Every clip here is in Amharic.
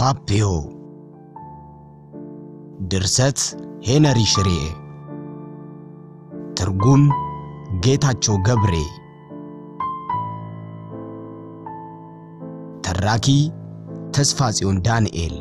ፓፒዮ ድርሰት ሄነሪ ሽሬ ትርጉም ጌታቸው ገብሬ ተራኪ ተስፋ ጽዮን ዳንኤል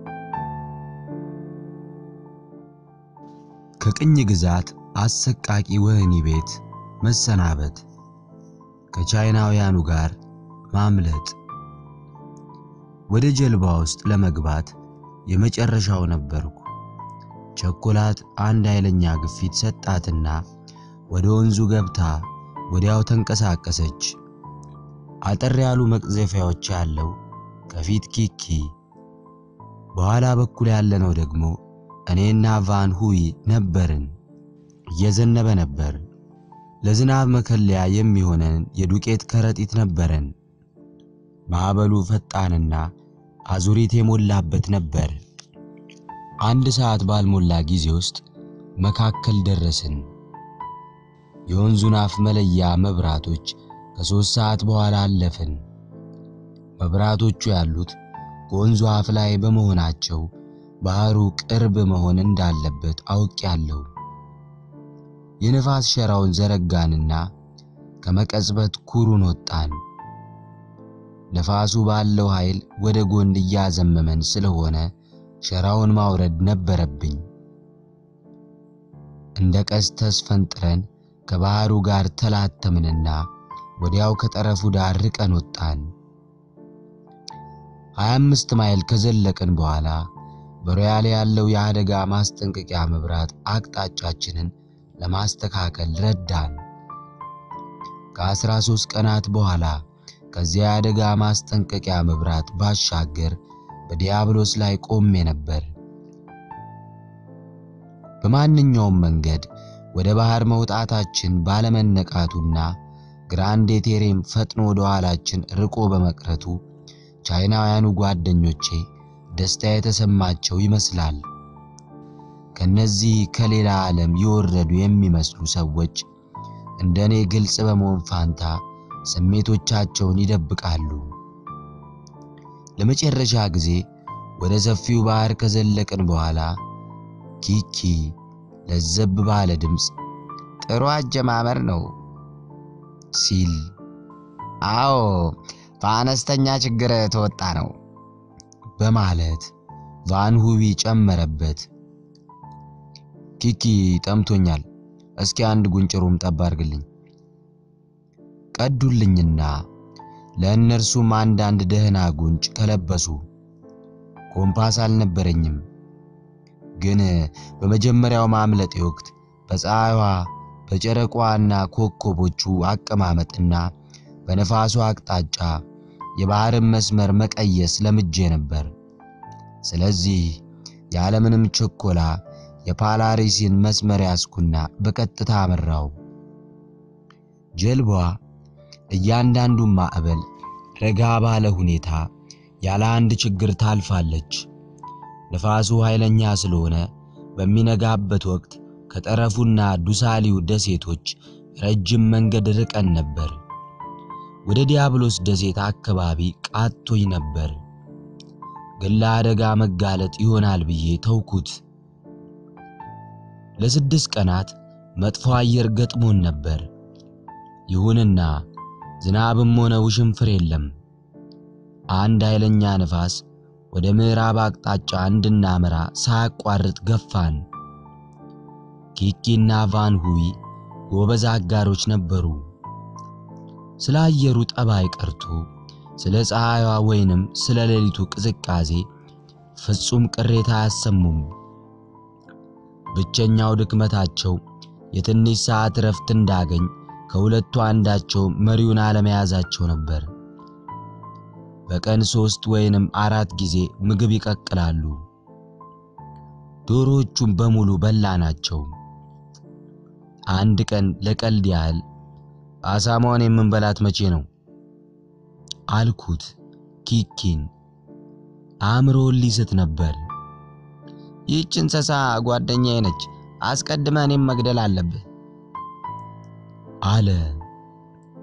ከቅኝ ግዛት አሰቃቂ ወህኒ ቤት መሰናበት፣ ከቻይናውያኑ ጋር ማምለጥ፣ ወደ ጀልባ ውስጥ ለመግባት የመጨረሻው ነበርኩ። ቸኮላት አንድ ኃይለኛ ግፊት ሰጣትና ወደ ወንዙ ገብታ ወዲያው ተንቀሳቀሰች። አጠር ያሉ መቅዘፊያዎች ያለው ከፊት ኪኪ፣ በኋላ በኩል ያለነው ደግሞ እኔና ቫን ሁይ ነበርን። እየዘነበ ነበር። ለዝናብ መከለያ የሚሆነን የዱቄት ከረጢት ነበረን። ማዕበሉ ፈጣንና አዙሪት የሞላበት ነበር። አንድ ሰዓት ባልሞላ ጊዜ ውስጥ መካከል ደረስን። የወንዙን አፍ መለያ መብራቶች ከሦስት ሰዓት በኋላ አለፍን። መብራቶቹ ያሉት ከወንዙ አፍ ላይ በመሆናቸው ባህሩ ቅርብ መሆን እንዳለበት አውቄያለሁ። የነፋስ ሸራውን ዘረጋንና ከመቀጽበት ኩሩን ወጣን። ነፋሱ ባለው ኃይል ወደ ጎን እያዘመመን ስለሆነ ሸራውን ማውረድ ነበረብኝ። እንደ ቀስት ተስፈንጥረን ከባህሩ ጋር ተላተምንና ወዲያው ከጠረፉ ዳር ርቀን ወጣን። 25 ማይል ከዘለቅን በኋላ በሮያሌ ያለው የአደጋ ማስጠንቀቂያ መብራት አቅጣጫችንን ለማስተካከል ረዳን። ከ13 ቀናት በኋላ ከዚያ የአደጋ ማስጠንቀቂያ መብራት ባሻገር በዲያብሎስ ላይ ቆሜ ነበር። በማንኛውም መንገድ ወደ ባህር መውጣታችን ባለመነቃቱና ግራንድ ቴሬም ፈጥኖ ወደ ኋላችን ርቆ በመቅረቱ ቻይናውያኑ ጓደኞቼ ደስታ የተሰማቸው ይመስላል። ከነዚህ ከሌላ ዓለም የወረዱ የሚመስሉ ሰዎች እንደኔ ግልጽ በመሆን ፋንታ ስሜቶቻቸውን ይደብቃሉ። ለመጨረሻ ጊዜ ወደ ሰፊው ባህር ከዘለቅን በኋላ ኪኪ ለዘብ ባለ ድምፅ ጥሩ አጀማመር ነው ሲል፣ አዎ በአነስተኛ ችግር ተወጣ ነው በማለት ቫን ሁቢ ጨመረበት። ኪኪ ጠምቶኛል፣ እስኪ አንድ ጉንጭሩም ጠብ አድርግልኝ ቀዱልኝና ለእነርሱም አንዳንድ ደህና ጉንጭ ከለበሱ። ኮምፓስ አልነበረኝም፣ ግን በመጀመሪያው ማምለጤ ወቅት በፀሐይዋ በጨረቋና ኮከቦቹ አቀማመጥና በነፋሱ አቅጣጫ የባህርን መስመር መቀየስ ለምጄ ነበር። ስለዚህ ያለምንም ችኮላ የፓላሪሲን መስመር ያስኩና በቀጥታ አመራው። ጀልባዋ እያንዳንዱን ማዕበል ረጋ ባለ ሁኔታ ያለ አንድ ችግር ታልፋለች። ነፋሱ ኃይለኛ ስለሆነ በሚነጋበት ወቅት ከጠረፉና ዱሳሊው ደሴቶች ረጅም መንገድ ርቀን ነበር። ወደ ዲያብሎስ ደሴት አካባቢ ቃቶኝ ነበር፣ ግን ለአደጋ መጋለጥ ይሆናል ብዬ ተውኩት። ለስድስት ቀናት መጥፎ አየር ገጥሞን ነበር። ይሁንና ዝናብም ሆነ ውሽንፍር የለም። አንድ ኃይለኛ ነፋስ ወደ ምዕራብ አቅጣጫ እንድናመራ ሳያቋርጥ ገፋን። ኪኪና ቫን ሁዊ ጎበዝ አጋሮች ነበሩ። ስለ አየሩ ጠባይ ቀርቶ ስለ ፀሐይዋ ወይንም ስለ ሌሊቱ ቅዝቃዜ ፍጹም ቅሬታ አያሰሙም። ብቸኛው ድክመታቸው የትንሽ ሰዓት እረፍት እንዳገኝ ከሁለቱ አንዳቸው መሪውን አለመያዛቸው ነበር። በቀን ሶስት ወይንም አራት ጊዜ ምግብ ይቀቅላሉ። ዶሮዎቹን በሙሉ በላናቸው። አንድ ቀን ለቀልድ ያህል አሳማውን የምንበላት መቼ ነው አልኩት። ኪኪን አእምሮውን ሊስት ነበር። ይህች እንስሳ ጓደኛዬ ነች፣ አስቀድመህ እኔም መግደል አለብህ አለ።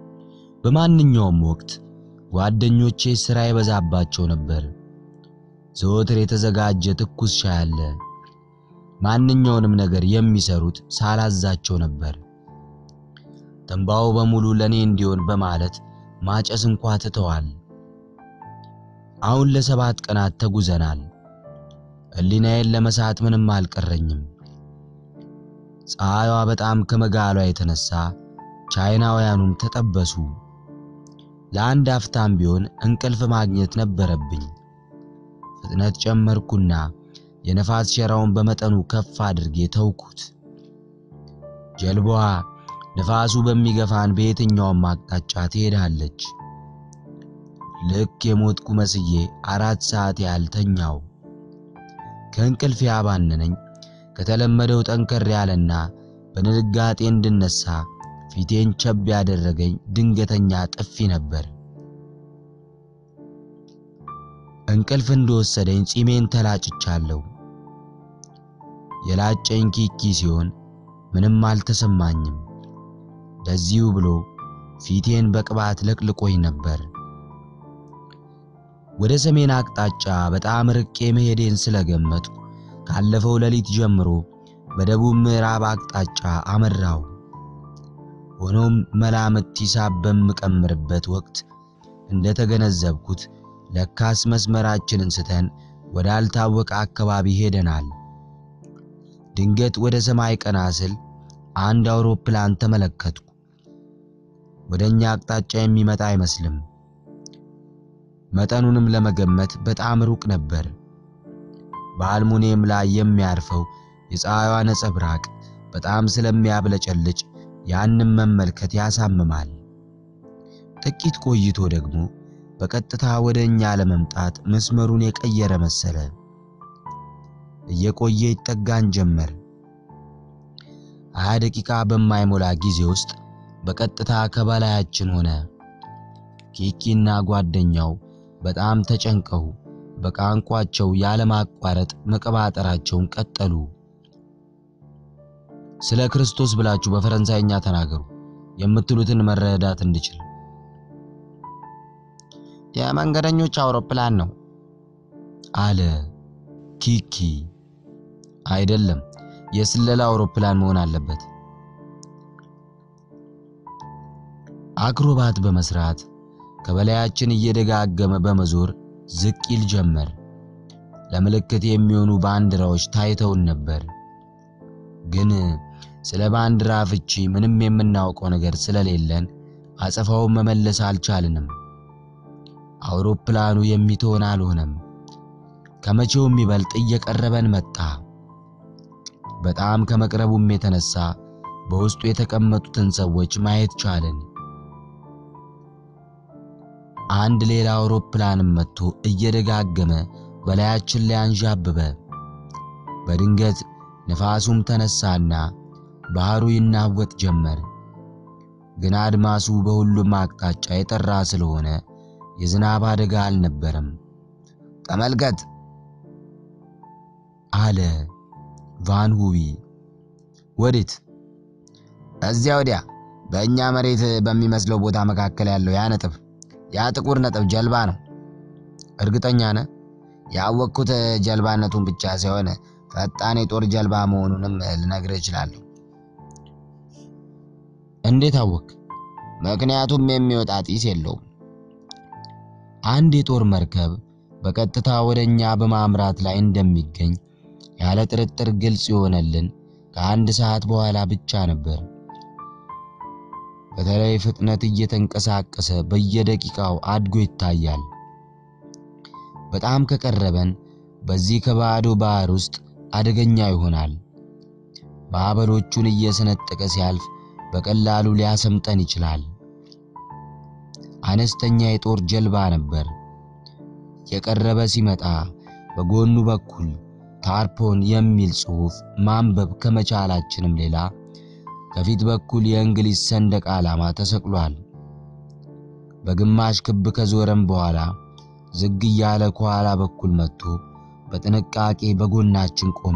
በማንኛውም ወቅት ጓደኞቼ ሥራ ይበዛባቸው ነበር። ዘወትር የተዘጋጀ ትኩስ ሻይ አለ። ማንኛውንም ነገር የሚሰሩት ሳላዛቸው ነበር። ትንባው በሙሉ ለኔ እንዲሆን በማለት ማጨስ እንኳ ትተዋል። አሁን ለሰባት ቀናት ተጉዘናል። ሕሊናዬን ለመሳት ምንም አልቀረኝም። ፀሐይዋ በጣም ከመጋሏ የተነሳ ቻይናውያኑም ተጠበሱ። ለአንድ አፍታም ቢሆን እንቅልፍ ማግኘት ነበረብኝ። ፍጥነት ጨመርኩና የነፋስ ሸራውን በመጠኑ ከፍ አድርጌ ተውኩት። ጀልባዋ ነፋሱ በሚገፋን በየትኛውም አቅጣጫ ትሄዳለች። ልክ የሞትኩ መስዬ አራት ሰዓት ያህል ተኛው። ከእንቅልፍ ያባነነኝ ከተለመደው ጠንከር ያለና በድንጋጤ እንድነሳ ፊቴን ቸብ ያደረገኝ ድንገተኛ ጥፊ ነበር። እንቅልፍ እንደወሰደኝ ጺሜን ተላጭቻለሁ። የላጨኝ ኪኪ ሲሆን ምንም አልተሰማኝም። ለዚሁ ብሎ ፊቴን በቅባት ለቅልቆኝ ነበር። ወደ ሰሜን አቅጣጫ በጣም ርቄ መሄዴን ስለገመጥኩ ካለፈው ሌሊት ጀምሮ በደቡብ ምዕራብ አቅጣጫ አመራው። ሆኖም መላምት ሂሳብ በምቀምርበት ወቅት እንደተገነዘብኩት ለካስ መስመራችንን ስተን ወዳልታወቀ አካባቢ ሄደናል። ድንገት ወደ ሰማይ ቀና ስል አንድ አውሮፕላን ተመለከትኩ። ወደኛ አቅጣጫ የሚመጣ አይመስልም። መጠኑንም ለመገመት በጣም ሩቅ ነበር። በአልሙኒየም ላይ የሚያርፈው የፀሐይዋ ነጸብራቅ በጣም ስለሚያብለጨልጭ ያንም መመልከት ያሳምማል። ጥቂት ቆይቶ ደግሞ በቀጥታ ወደ እኛ ለመምጣት መስመሩን የቀየረ መሰለ። እየቆየ ይጠጋን ጀመር። ሀያ ደቂቃ በማይሞላ ጊዜ ውስጥ በቀጥታ ከበላያችን ሆነ። ኪኪና ጓደኛው በጣም ተጨንቀው በቋንቋቸው ያለማቋረጥ መቀባጠራቸውን ቀጠሉ። ስለ ክርስቶስ ብላችሁ በፈረንሳይኛ ተናገሩ የምትሉትን መረዳት እንድችል። የመንገደኞች አውሮፕላን ነው አለ ኪኪ። አይደለም፣ የስለላ አውሮፕላን መሆን አለበት። አክሮባት በመስራት ከበላያችን እየደጋገመ በመዞር ዝቅ ይል ጀመር። ለምልክት የሚሆኑ ባንዲራዎች ታይተውን ነበር፣ ግን ስለ ባንዲራ ፍቺ ምንም የምናውቀው ነገር ስለሌለን አጸፋውን መመለስ አልቻልንም። አውሮፕላኑ የሚትሆን አልሆነም። ከመቼውም ይበልጥ እየቀረበን መጣ። በጣም ከመቅረቡም የተነሳ በውስጡ የተቀመጡትን ሰዎች ማየት ቻለን። አንድ ሌላ አውሮፕላንም መጥቶ እየደጋገመ በላያችን ላይ አንዣበበ። በድንገት ነፋሱም ተነሳና ባህሩ ይናወጥ ጀመር። ግን አድማሱ በሁሉም አቅጣጫ የጠራ ስለሆነ የዝናብ አደጋ አልነበረም። ተመልከት አለ ቫን ሁዊ። ወዴት? እዚያ ወዲያ በእኛ መሬት በሚመስለው ቦታ መካከል ያለው ያ ነጥብ ያ ጥቁር ነጥብ ጀልባ ነው። እርግጠኛ ነህ? ያወቅኩት ጀልባነቱን ብቻ ሳይሆን ፈጣን የጦር ጀልባ መሆኑንም ልነግርህ እችላለሁ። እንዴት አወቅ? ምክንያቱም የሚወጣ ጢስ የለውም። አንድ የጦር መርከብ በቀጥታ ወደ እኛ በማምራት ላይ እንደሚገኝ ያለ ጥርጥር ግልጽ የሆነልን ከአንድ ሰዓት በኋላ ብቻ ነበር። በተለይ ፍጥነት እየተንቀሳቀሰ በየደቂቃው አድጎ ይታያል። በጣም ከቀረበን በዚህ ከባዶ ባህር ውስጥ አደገኛ ይሆናል። ማዕበሎቹን እየሰነጠቀ ሲያልፍ በቀላሉ ሊያሰምጠን ይችላል። አነስተኛ የጦር ጀልባ ነበር። የቀረበ ሲመጣ በጎኑ በኩል ታርፖን የሚል ጽሑፍ ማንበብ ከመቻላችንም ሌላ ከፊት በኩል የእንግሊዝ ሰንደቅ ዓላማ ተሰቅሏል። በግማሽ ክብ ከዞረም በኋላ ዝግ እያለ ከኋላ በኩል መጥቶ በጥንቃቄ በጎናችን ቆመ።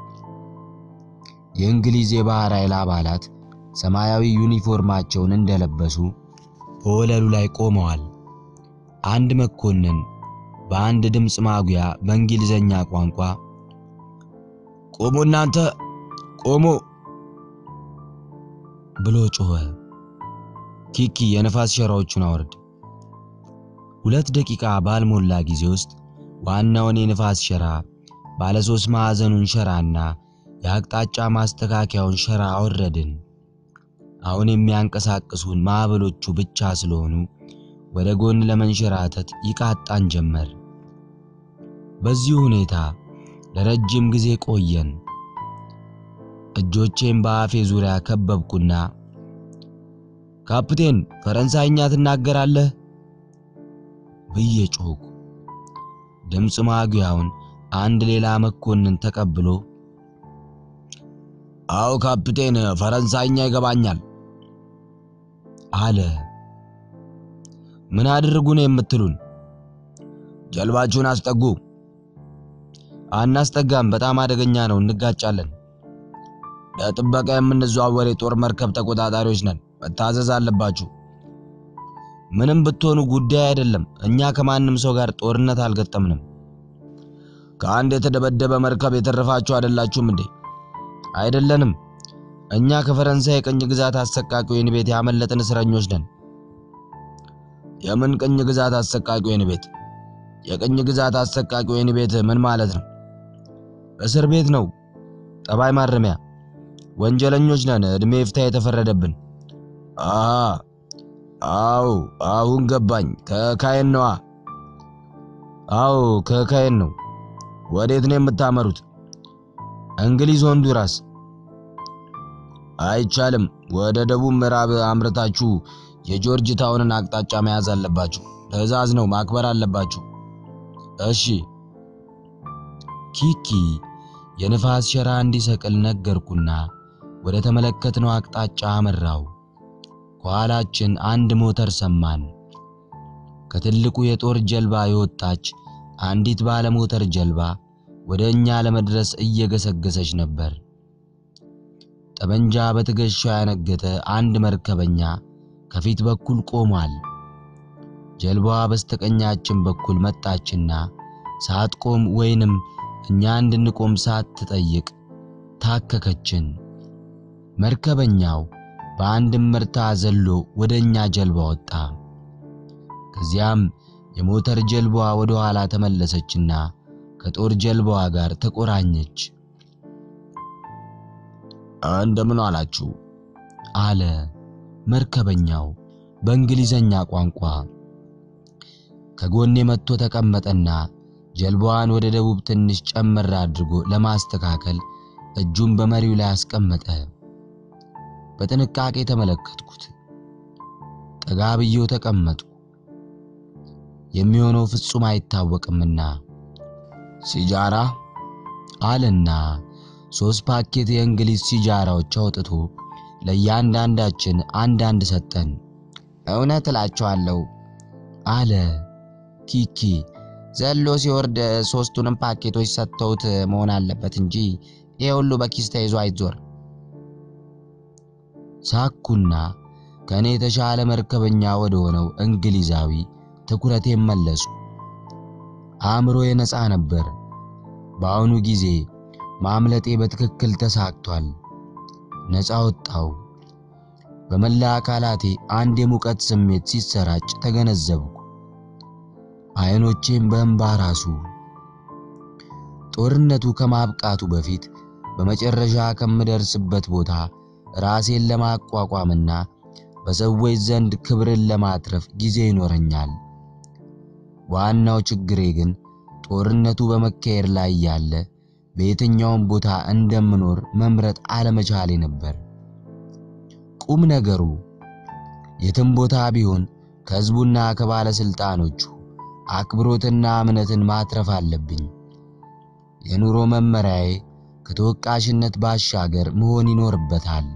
የእንግሊዝ የባህር ኃይል አባላት ሰማያዊ ዩኒፎርማቸውን እንደለበሱ በወለሉ ላይ ቆመዋል። አንድ መኮንን በአንድ ድምፅ ማጉያ በእንግሊዘኛ ቋንቋ ቆሙ እናንተ ቆሙ ብሎ ጮኸ። ኪኪ የነፋስ ሸራዎቹን አወርድ። ሁለት ደቂቃ ባልሞላ ጊዜ ውስጥ ዋናውን የነፋስ ሸራ ባለ ሶስት ማዕዘኑን ሸራና የአቅጣጫ ማስተካከያውን ሸራ አወረድን። አሁን የሚያንቀሳቅሱን ማዕበሎቹ ብቻ ስለሆኑ ወደ ጎን ለመንሸራተት ይቃጣን ጀመር። በዚህ ሁኔታ ለረጅም ጊዜ ቆየን። እጆቼን በአፌ ዙሪያ ከበብኩና ካፕቴን ፈረንሳይኛ ትናገራለህ ብዬ ጮኹ። ድምፅ ማጉያውን አንድ ሌላ መኮንን ተቀብሎ አዎ ካፕቴን ፈረንሳይኛ ይገባኛል አለ። ምን አድርጉ ነው የምትሉን? ጀልባችሁን አስጠጉ። አናስጠጋም፣ በጣም አደገኛ ነው፣ እንጋጫለን። ለጥበቃ የምንዘዋወር የጦር መርከብ ተቆጣጣሪዎች ነን፣ መታዘዝ አለባችሁ። ምንም ብትሆኑ ጉዳይ አይደለም። እኛ ከማንም ሰው ጋር ጦርነት አልገጠምንም። ከአንድ የተደበደበ መርከብ የተረፋችሁ አይደላችሁም እንዴ? አይደለንም። እኛ ከፈረንሳይ የቅኝ ግዛት አሰቃቂ ወህኒ ቤት ያመለጥን እስረኞች ነን። የምን ቅኝ ግዛት አሰቃቂ ወህኒ ቤት? የቅኝ ግዛት አሰቃቂ ወህኒ ቤት ምን ማለት ነው? እስር ቤት ነው፣ ጠባይ ማረሚያ። ወንጀለኞች ነን፣ እድሜ ይፍታ የተፈረደብን። አሃ አዎ፣ አሁን ገባኝ። ከካይን ነዋ። አዎ ከካይን ነው። ወዴት ነው የምታመሩት? እንግሊዝ ሆንዱራስ። አይቻልም። ወደ ደቡብ ምዕራብ አምርታችሁ የጆርጅ ታውንን አቅጣጫ መያዝ አለባችሁ። ትዕዛዝ ነው፣ ማክበር አለባችሁ። እሺ። ኪኪ የንፋስ ሸራ እንዲሰቅል ነገርኩና ወደ ተመለከትነው አቅጣጫ አመራው። ከኋላችን አንድ ሞተር ሰማን። ከትልቁ የጦር ጀልባ የወጣች አንዲት ባለ ሞተር ጀልባ ወደ እኛ ለመድረስ እየገሰገሰች ነበር። ጠመንጃ በትከሻው ያነገተ አንድ መርከበኛ ከፊት በኩል ቆሟል። ጀልባዋ በስተቀኛችን በኩል መጣችና ሳትቆም ወይንም እኛ እንድንቆም ሳትጠይቅ ታከከችን። መርከበኛው በአንድ ምርታ ዘሎ ወደ እኛ ጀልባ ወጣ። ከዚያም የሞተር ጀልባዋ ወደ ኋላ ተመለሰችና ከጦር ጀልባዋ ጋር ተቆራኘች። እንደምን አላችሁ አለ መርከበኛው በእንግሊዘኛ ቋንቋ። ከጎኔ መጥቶ ተቀመጠና ጀልባዋን ወደ ደቡብ ትንሽ ጨመር አድርጎ ለማስተካከል እጁን በመሪው ላይ አስቀመጠ። በጥንቃቄ ተመለከትኩት። ጠጋ ብዬው ተቀመጥኩ። የሚሆነው ፍጹም አይታወቅምና ሲጃራ አለና ሶስት ፓኬት የእንግሊዝ ሲጃራዎች አውጥቶ ለእያንዳንዳችን አንዳንድ ሰጠን። እውነት እላችኋለሁ አለ ኪኪ። ዘሎ ሲወርድ ሶስቱንም ፓኬቶች ሰጥተውት መሆን አለበት እንጂ ይሄ ሁሉ በኪስ ተይዞ አይዞር። ሳኩና ከእኔ የተሻለ መርከበኛ ወደ ሆነው እንግሊዛዊ ትኩረቴን መለሱ። አእምሮዬ ነፃ ነበር። በአሁኑ ጊዜ ማምለጤ በትክክል ተሳክቷል። ነፃ ወጣው። በመላ አካላቴ አንድ የሙቀት ስሜት ሲሰራጭ ተገነዘብኩ። አይኖቼም በእንባ ራሱ። ጦርነቱ ከማብቃቱ በፊት በመጨረሻ ከምደርስበት ቦታ ራሴን ለማቋቋምና በሰዎች ዘንድ ክብርን ለማትረፍ ጊዜ ይኖረኛል። ዋናው ችግሬ ግን ጦርነቱ በመካሄድ ላይ ያለ በየትኛውም ቦታ እንደምኖር መምረጥ አለመቻሌ ነበር። ቁም ነገሩ የትም ቦታ ቢሆን ከሕዝቡና ከባለስልጣኖቹ አክብሮትና እምነትን ማትረፍ አለብኝ። የኑሮ መመሪያዬ ከተወቃሽነት ባሻገር መሆን ይኖርበታል።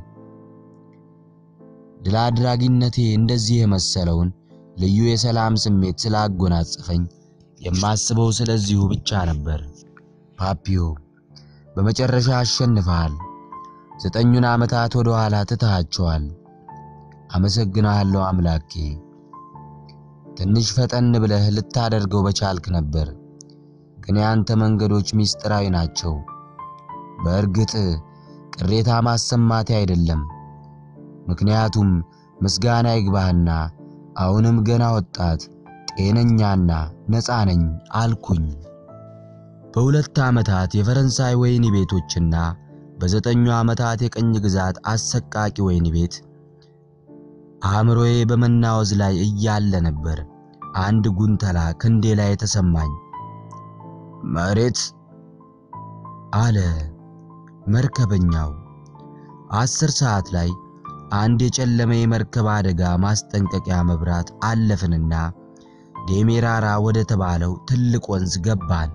ድል አድራጊነቴ እንደዚህ የመሰለውን ልዩ የሰላም ስሜት ስላጎናጸፈኝ የማስበው ስለዚሁ ብቻ ነበር። ፓፒዮ በመጨረሻ አሸንፈሃል። ዘጠኙን ዓመታት ወደ ኋላ ትተሃቸዋል። አመሰግናለሁ አምላኬ። ትንሽ ፈጠን ብለህ ልታደርገው በቻልክ ነበር። ግን ያንተ መንገዶች ሚስጥራዊ ናቸው። በእርግጥ ቅሬታ ማሰማቴ አይደለም። ምክንያቱም ምስጋና ይግባህና አሁንም ገና ወጣት ጤነኛና ነፃ ነኝ አልኩኝ። በሁለት ዓመታት የፈረንሳይ ወህኒ ቤቶችና በዘጠኙ ዓመታት የቅኝ ግዛት አሰቃቂ ወህኒ ቤት አእምሮዬ በመናወዝ ላይ እያለ ነበር አንድ ጉንተላ ክንዴ ላይ የተሰማኝ። መሬት አለ መርከበኛው። አስር ሰዓት ላይ አንድ የጨለመ የመርከብ አደጋ ማስጠንቀቂያ መብራት አለፍንና ዴሜራራ ወደ ተባለው ትልቅ ወንዝ ገባን።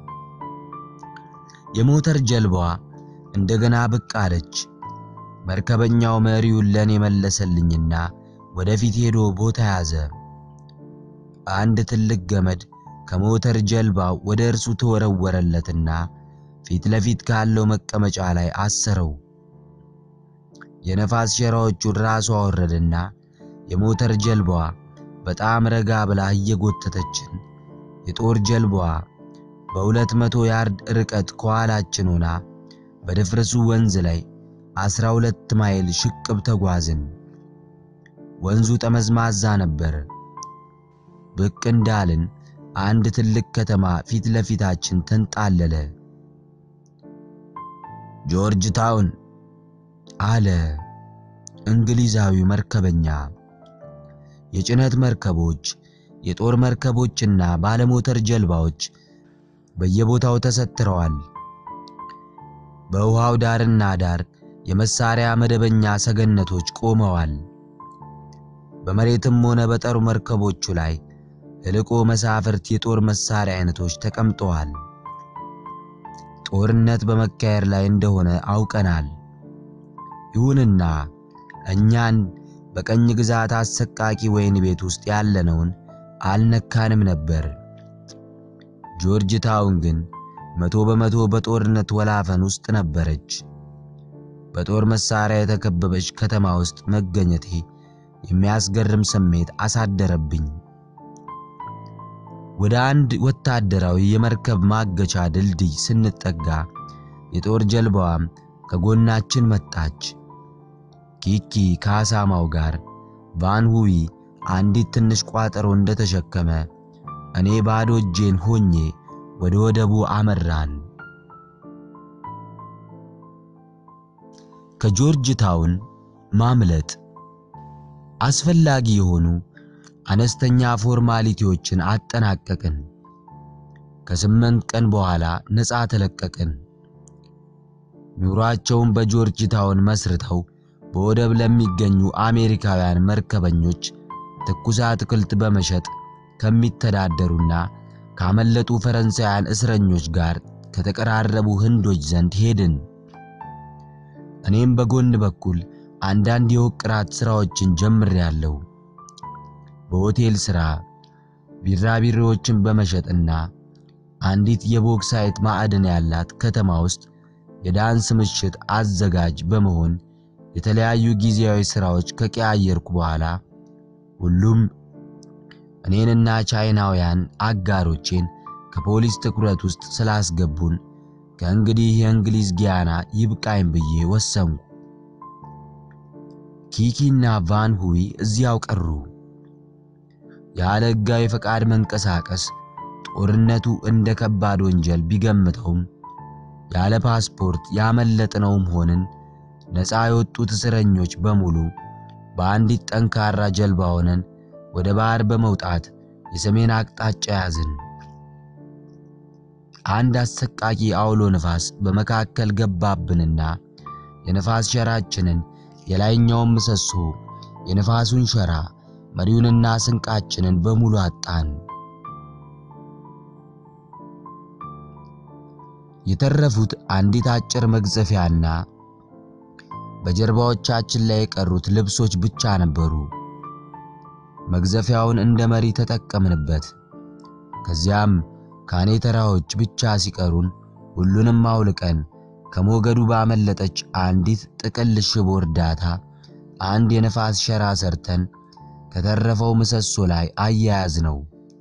የሞተር ጀልባዋ እንደገና ብቅ አለች። መርከበኛው መሪውን ለኔ መለሰልኝና ወደፊት ሄዶ ቦታ ያዘ። አንድ ትልቅ ገመድ ከሞተር ጀልባው ወደ እርሱ ተወረወረለትና ፊት ለፊት ካለው መቀመጫ ላይ አሰረው። የነፋስ ሸራዎቹን ራሱ አወረደና የሞተር ጀልባዋ በጣም ረጋ ብላ እየጎተተችን የጦር ጀልባዋ በሁለት መቶ ያርድ ርቀት ከኋላችን ሆና በድፍርሱ ወንዝ ላይ አስራ ሁለት ማይል ሽቅብ ተጓዝን። ወንዙ ጠመዝማዛ ነበር። ብቅ እንዳልን አንድ ትልቅ ከተማ ፊት ለፊታችን ተንጣለለ። ጆርጅ ታውን አለ እንግሊዛዊው መርከበኛ። የጭነት መርከቦች፣ የጦር መርከቦችና ባለሞተር ጀልባዎች በየቦታው ተሰትረዋል። በውሃው ዳርና ዳር የመሳሪያ መደበኛ ሰገነቶች ቆመዋል። በመሬትም ሆነ በጠሩ መርከቦቹ ላይ እልቆ መሳፍርት የጦር መሳሪያ አይነቶች ተቀምጠዋል። ጦርነት በመካሄድ ላይ እንደሆነ አውቀናል። ይሁንና እኛን በቀኝ ግዛት አሰቃቂ ወህኒ ቤት ውስጥ ያለነውን አልነካንም ነበር። ጆርጅ ታውን ግን መቶ በመቶ በጦርነት ወላፈን ውስጥ ነበረች። በጦር መሳሪያ የተከበበች ከተማ ውስጥ መገኘቴ የሚያስገርም ስሜት አሳደረብኝ። ወደ አንድ ወታደራዊ የመርከብ ማገቻ ድልድይ ስንጠጋ የጦር ጀልባዋም ከጎናችን መጣች። ኪኪ ከአሳማው ጋር ቫን ሁዊ አንዲት ትንሽ ቋጠሮ እንደተሸከመ እኔ ባዶ እጄን ሆኜ ወደ ወደቡ አመራን። ከጆርጅ ታውን ማምለጥ አስፈላጊ የሆኑ አነስተኛ ፎርማሊቲዎችን አጠናቀቅን። ከስምንት ቀን በኋላ ነፃ ተለቀቅን። ኑሯቸውን በጆርጅ ታውን መስርተው በወደብ ለሚገኙ አሜሪካውያን መርከበኞች ትኩስ አትክልት በመሸጥ ከሚተዳደሩና ካመለጡ ፈረንሳውያን እስረኞች ጋር ከተቀራረቡ ህንዶች ዘንድ ሄድን። እኔም በጎን በኩል አንዳንድ የውቅራት ሥራዎችን ጀምሬያለሁ። በሆቴል ሥራ ቢራቢሮዎችን በመሸጥና አንዲት የቦክሳይት ማዕድን ያላት ከተማ ውስጥ የዳንስ ምሽት አዘጋጅ በመሆን የተለያዩ ጊዜያዊ ሥራዎች ከቀያየርኩ በኋላ ሁሉም እኔንና ቻይናውያን አጋሮቼን ከፖሊስ ትኩረት ውስጥ ስላስገቡን ከእንግዲህ የእንግሊዝ ጊያና ይብቃኝ ብዬ ወሰንኩ። ኪኪና ቫን ሁዊ እዚያው ቀሩ። ያለ ሕጋዊ ፈቃድ መንቀሳቀስ ጦርነቱ እንደ ከባድ ወንጀል ቢገምተውም ያለ ፓስፖርት ያመለጥነውም ሆንን ነፃ የወጡት እስረኞች በሙሉ በአንዲት ጠንካራ ጀልባ ሆነን ወደ ባህር በመውጣት የሰሜን አቅጣጫ ያዝን። አንድ አሰቃቂ አውሎ ነፋስ በመካከል ገባብንና የነፋስ ሸራችንን የላይኛውን ምሰሶ፣ የነፋሱን ሸራ፣ መሪውንና ስንቃችንን በሙሉ አጣን። የተረፉት አንዲት አጭር መግዘፊያና በጀርባዎቻችን ላይ የቀሩት ልብሶች ብቻ ነበሩ። መግዘፊያውን እንደ መሪ ተጠቀምንበት። ከዚያም ካኔተራዎች ብቻ ሲቀሩን ሁሉንም አውልቀን ከሞገዱ ባመለጠች አንዲት ጥቅል ሽቦ እርዳታ አንድ የነፋስ ሸራ ሰርተን ከተረፈው ምሰሶ ላይ አያያዝ ነው።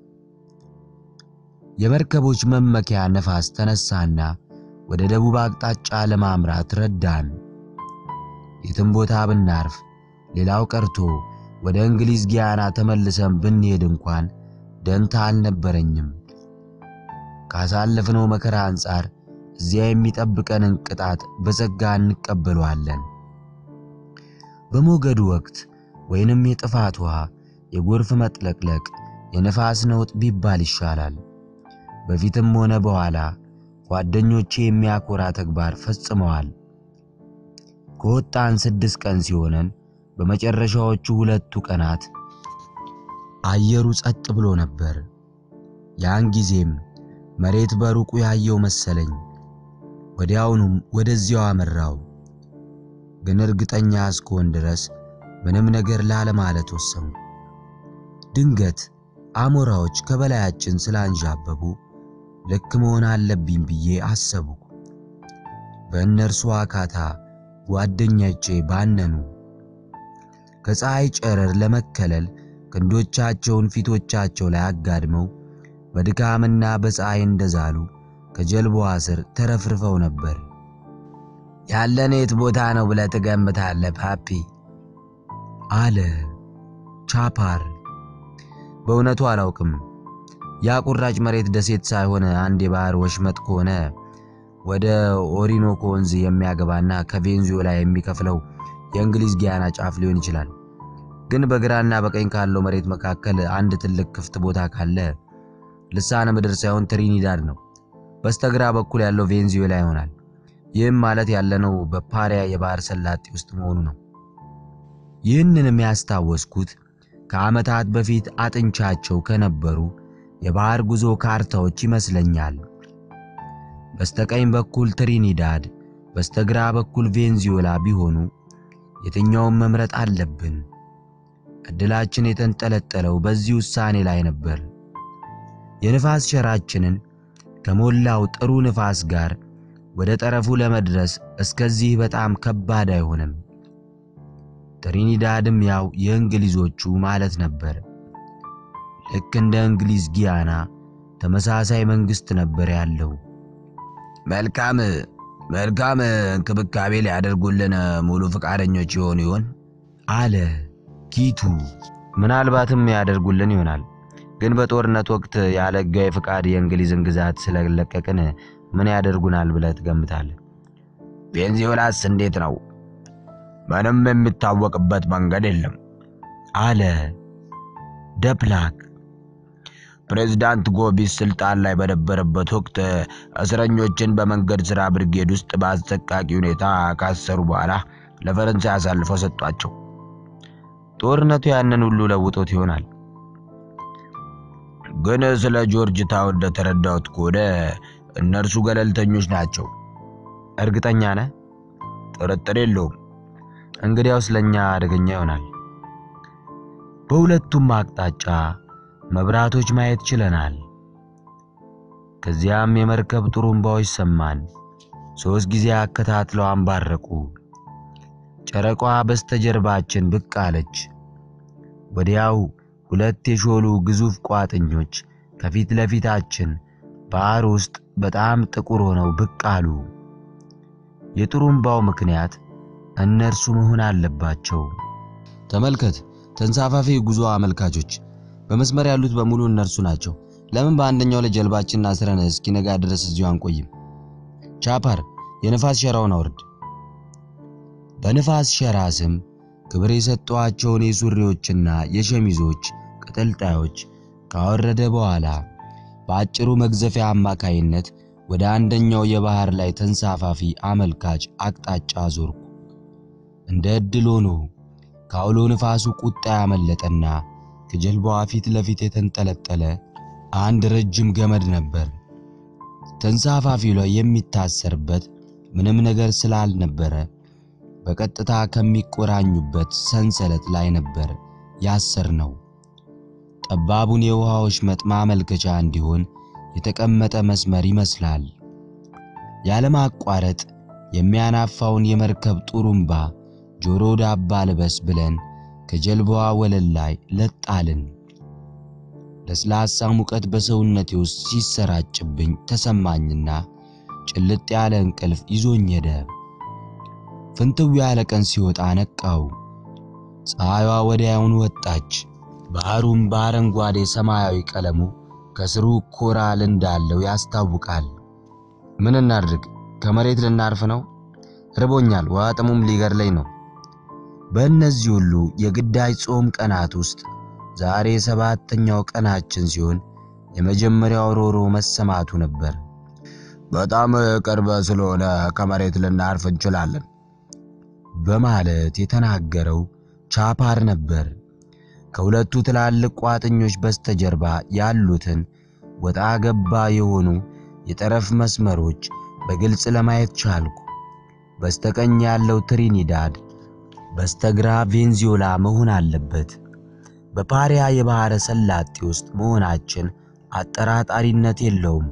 የመርከቦች መመኪያ ነፋስ ተነሳና ወደ ደቡብ አቅጣጫ ለማምራት ረዳን። የትም ቦታ ብናርፍ፣ ሌላው ቀርቶ ወደ እንግሊዝ ጊያና ተመልሰን ብንሄድ እንኳን ደንታ አልነበረኝም። ካሳለፍነው መከራ አንጻር እዚያ የሚጠብቀንን ቅጣት በጸጋ እንቀበለዋለን። በሞገዱ ወቅት ወይንም የጥፋት ውሃ፣ የጎርፍ መጥለቅለቅ፣ የነፋስ ነውጥ ቢባል ይሻላል። በፊትም ሆነ በኋላ ጓደኞቼ የሚያኮራ ተግባር ፈጽመዋል። ከወጣን ስድስት ቀን ሲሆነን በመጨረሻዎቹ ሁለቱ ቀናት አየሩ ጸጥ ብሎ ነበር። ያን ጊዜም መሬት በሩቁ ያየው መሰለኝ። ወዲያውኑም ወደዚያው አመራው። ግን እርግጠኛ እስክሆን ድረስ ምንም ነገር ላለማለት ወሰንኩ። ድንገት አሞራዎች ከበላያችን ስላንዣበቡ ልክ መሆን አለብኝ ብዬ አሰብኩ። በእነርሱ አካታ ጓደኞቼ ባነኑ። ከፀሐይ ጨረር ለመከለል ክንዶቻቸውን ፊቶቻቸው ላይ አጋድመው በድካምና በፀሐይ እንደዛሉ ከጀልባዋ ስር ተረፍርፈው ነበር። ያለን የት ቦታ ነው ብለህ ትገምታለህ ፓፒ? አለ ቻፓር። በእውነቱ አላውቅም። ያ ቁራጭ መሬት ደሴት ሳይሆን አንድ የባህር ወሽመጥ ከሆነ ወደ ኦሪኖኮ ወንዝ የሚያገባና ከቬንዙዌላ የሚከፍለው የእንግሊዝ ጊያና ጫፍ ሊሆን ይችላል። ግን በግራና በቀኝ ካለው መሬት መካከል አንድ ትልቅ ክፍት ቦታ ካለ ልሳነ ምድር ሳይሆን ትሪኒዳድ ነው። በስተግራ በኩል ያለው ቬንዙዌላ ይሆናል። ይህም ማለት ያለነው በፓሪያ የባህር ሰላጤ ውስጥ መሆኑ ነው። ይህንንም ያስታወስኩት ከዓመታት በፊት አጥንቻቸው ከነበሩ የባህር ጉዞ ካርታዎች ይመስለኛል። በስተቀኝ በኩል ትሪኒዳድ፣ በስተግራ በኩል ቬንዙዌላ ቢሆኑ የትኛውን መምረጥ አለብን? ዕድላችን የተንጠለጠለው በዚህ ውሳኔ ላይ ነበር። የንፋስ ሸራችንን ከሞላው ጥሩ ንፋስ ጋር ወደ ጠረፉ ለመድረስ እስከዚህ በጣም ከባድ አይሆንም። ትሪኒዳድም ያው የእንግሊዞቹ ማለት ነበር። ልክ እንደ እንግሊዝ ጊያና ተመሳሳይ መንግስት ነበር ያለው። መልካም መልካም እንክብካቤ ሊያደርጉልን ሙሉ ፈቃደኞች ይሆኑ ይሆን? አለ ኪቱ። ምናልባትም ያደርጉልን ይሆናል ግን በጦርነት ወቅት ያለ ሕጋዊ ፍቃድ የእንግሊዝን ግዛት ስለለቀቅን ምን ያደርጉናል ብለህ ትገምታለህ? ቬንዙዌላስ እንዴት ነው? ምንም የሚታወቅበት መንገድ የለም አለ ደፕላክ። ፕሬዝዳንት ጎቢስ ስልጣን ላይ በነበረበት ወቅት እስረኞችን በመንገድ ሥራ ብርጌድ ውስጥ በአሰቃቂ ሁኔታ ካሰሩ በኋላ ለፈረንሳይ አሳልፈው ሰጧቸው። ጦርነቱ ያንን ሁሉ ለውጦት ይሆናል። ግን ስለ ጆርጅ ታውን እንደተረዳሁት ከሆነ እነርሱ ገለልተኞች ናቸው። እርግጠኛ ነህ? ጥርጥር የለውም። እንግዲያውስ ለእኛ አደገኛ ይሆናል። በሁለቱም አቅጣጫ መብራቶች ማየት ችለናል። ከዚያም የመርከብ ጥሩምባዎች ሰማን። ሦስት ጊዜ አከታትለው አንባረቁ። ጨረቋ በስተጀርባችን ብቅ አለች። ወዲያው ሁለት የሾሉ ግዙፍ ቋጥኞች ከፊት ለፊታችን ባህር ውስጥ በጣም ጥቁር ሆነው ብቅ አሉ። የጥሩምባው ምክንያት እነርሱ መሆን አለባቸው። ተመልከት፣ ተንሳፋፊ ጉዞ አመልካቾች በመስመር ያሉት በሙሉ እነርሱ ናቸው። ለምን በአንደኛው ላይ ጀልባችንን አስረን እስኪነጋ ድረስ እዚሁ አንቆይም? ቻፓር፣ የንፋስ ሸራውን አውርድ። በንፋስ ሸራ ስም ክብር የሰጠዋቸውን የሱሪዎችና የሸሚዞች ቅጥልጣዮች ካወረደ በኋላ በአጭሩ መግዘፊያ አማካይነት ወደ አንደኛው የባህር ላይ ተንሳፋፊ አመልካች አቅጣጫ ዞርኩ። እንደ ዕድል ሆኖ ከአውሎ ንፋሱ ቁጣ ያመለጠና ከጀልባዋ ፊት ለፊት የተንጠለጠለ አንድ ረጅም ገመድ ነበር። ተንሳፋፊው ላይ የሚታሰርበት ምንም ነገር ስላልነበረ በቀጥታ ከሚቆራኙበት ሰንሰለት ላይ ነበር ያሰር ነው። ጠባቡን የውሃዎች መጥ ማመልከቻ እንዲሆን የተቀመጠ መስመር ይመስላል። ያለማቋረጥ የሚያናፋውን የመርከብ ጡሩምባ ጆሮ ዳባ ልበስ ብለን ከጀልባዋ ወለል ላይ ለጣልን። ለስላሳ ሙቀት በሰውነቴ ውስጥ ሲሰራጭብኝ ተሰማኝና ጭልጥ ያለ እንቅልፍ ይዞኝ ሄደ። ፍንትው ያለ ቀን ሲወጣ ነቃው። ፀሐይዋ ወዲያውኑ ወጣች። ባህሩም በአረንጓዴ ሰማያዊ ቀለሙ ከስሩ ኮራል እንዳለው ያስታውቃል። ምን እናድርግ? ከመሬት ልናርፍ ነው? ርቦኛል፣ ውሃ ጥሙም ሊገድለኝ ነው። በእነዚህ ሁሉ የግዳጅ ጾም ቀናት ውስጥ ዛሬ ሰባተኛው ቀናችን ሲሆን የመጀመሪያው ሮሮ መሰማቱ ነበር። በጣም ቅርብ ስለሆነ ከመሬት ልናርፍ እንችላለን በማለት የተናገረው ቻፓር ነበር። ከሁለቱ ትላልቅ ቋጥኞች በስተጀርባ ያሉትን ወጣ ገባ የሆኑ የጠረፍ መስመሮች በግልጽ ለማየት ቻልኩ። በስተቀኝ ያለው ትሪኒዳድ፣ በስተግራ ቬንዙዌላ መሆን አለበት። በፓሪያ የባሕረ ሰላጤ ውስጥ መሆናችን አጠራጣሪነት የለውም።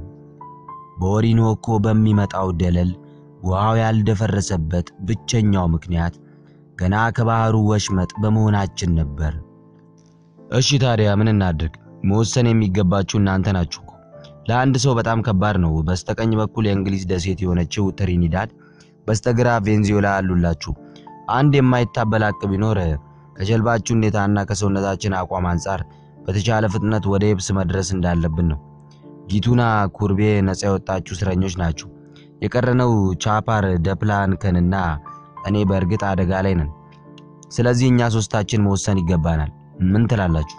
በኦሪኖኮ በሚመጣው ደለል ውሃው ያልደፈረሰበት ብቸኛው ምክንያት ገና ከባህሩ ወሽመጥ በመሆናችን ነበር። እሺ ታዲያ ምን እናድርግ? መወሰን የሚገባችሁ እናንተ ናችሁ። ለአንድ ሰው በጣም ከባድ ነው። በስተቀኝ በኩል የእንግሊዝ ደሴት የሆነችው ትሪኒዳድ፣ በስተግራ ቬንዙዌላ አሉላችሁ። አንድ የማይታበል ሐቅ ቢኖር ከጀልባችሁ ሁኔታና ከሰውነታችን አቋም አንጻር በተቻለ ፍጥነት ወደ የብስ መድረስ እንዳለብን ነው። ጊቱና ኩርቤ ነፃ የወጣችሁ እስረኞች ናችሁ። የቀረነው ቻፓር ደፕላንከንና እኔ በእርግጥ አደጋ ላይ ነን። ስለዚህ እኛ ሶስታችን መወሰን ይገባናል። ምን ትላላችሁ?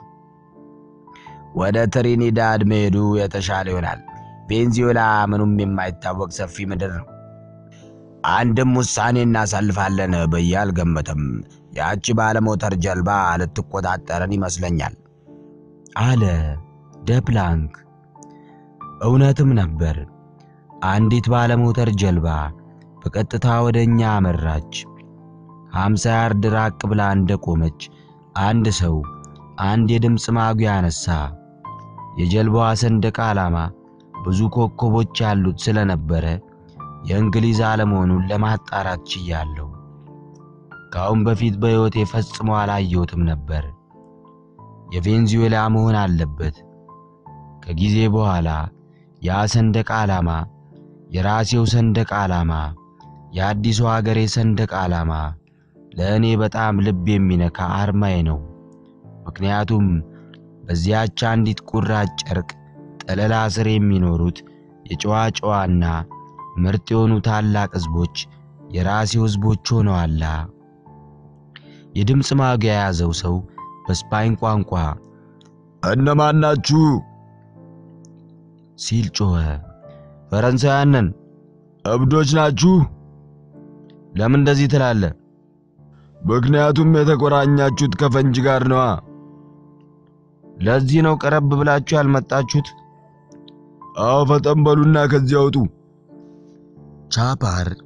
ወደ ትሪኒዳድ መሄዱ የተሻለ ይሆናል። ቬንዙዌላ ምኑም የማይታወቅ ሰፊ ምድር ነው። አንድም ውሳኔ እናሳልፋለን ብዬ አልገምትም። ያቺ ባለሞተር ጀልባ ልትቆጣጠረን ይመስለኛል አለ ደፕላንክ። እውነትም ነበር። አንዲት ባለሞተር ጀልባ በቀጥታ ወደ እኛ አመራች። ሃምሳ ያርድ ራቅ ብላ እንደቆመች አንድ ሰው አንድ የድምፅ ማጉያ አነሳ። የጀልባዋ ሰንደቅ ዓላማ ብዙ ኮከቦች ያሉት ስለነበረ የእንግሊዝ አለመሆኑን ለማጣራት ችያለሁ። ከአሁን በፊት በሕይወቴ ፈጽሞ አላየሁትም ነበር። የቬንዙዌላ መሆን አለበት። ከጊዜ በኋላ ያ ሰንደቅ ዓላማ የራሴው ሰንደቅ ዓላማ፣ የአዲሱ ሀገሬ ሰንደቅ ዓላማ ለእኔ በጣም ልብ የሚነካ አርማዬ ነው። ምክንያቱም በዚያች አንዲት ቁራጭ ጨርቅ ጠለላ ስር የሚኖሩት የጨዋ ጨዋና ምርጥ የሆኑ ታላቅ ሕዝቦች የራሴው ሕዝቦች ሆነዋላ። የድምፅ ማጉያ የያዘው ሰው በስፓኝ ቋንቋ እነማን ናችሁ ሲል ጮኸ። ፈረንሳውያን ነን። እብዶች ናችሁ? ለምን እንደዚህ ትላለህ? ምክንያቱም የተቆራኛችሁት ከፈንጂ ጋር ነዋ። ለዚህ ነው ቀረብ ብላችሁ ያልመጣችሁት? አዎ፣ ፈጠን በሉና ከዚህ አውጡ። ቻፓር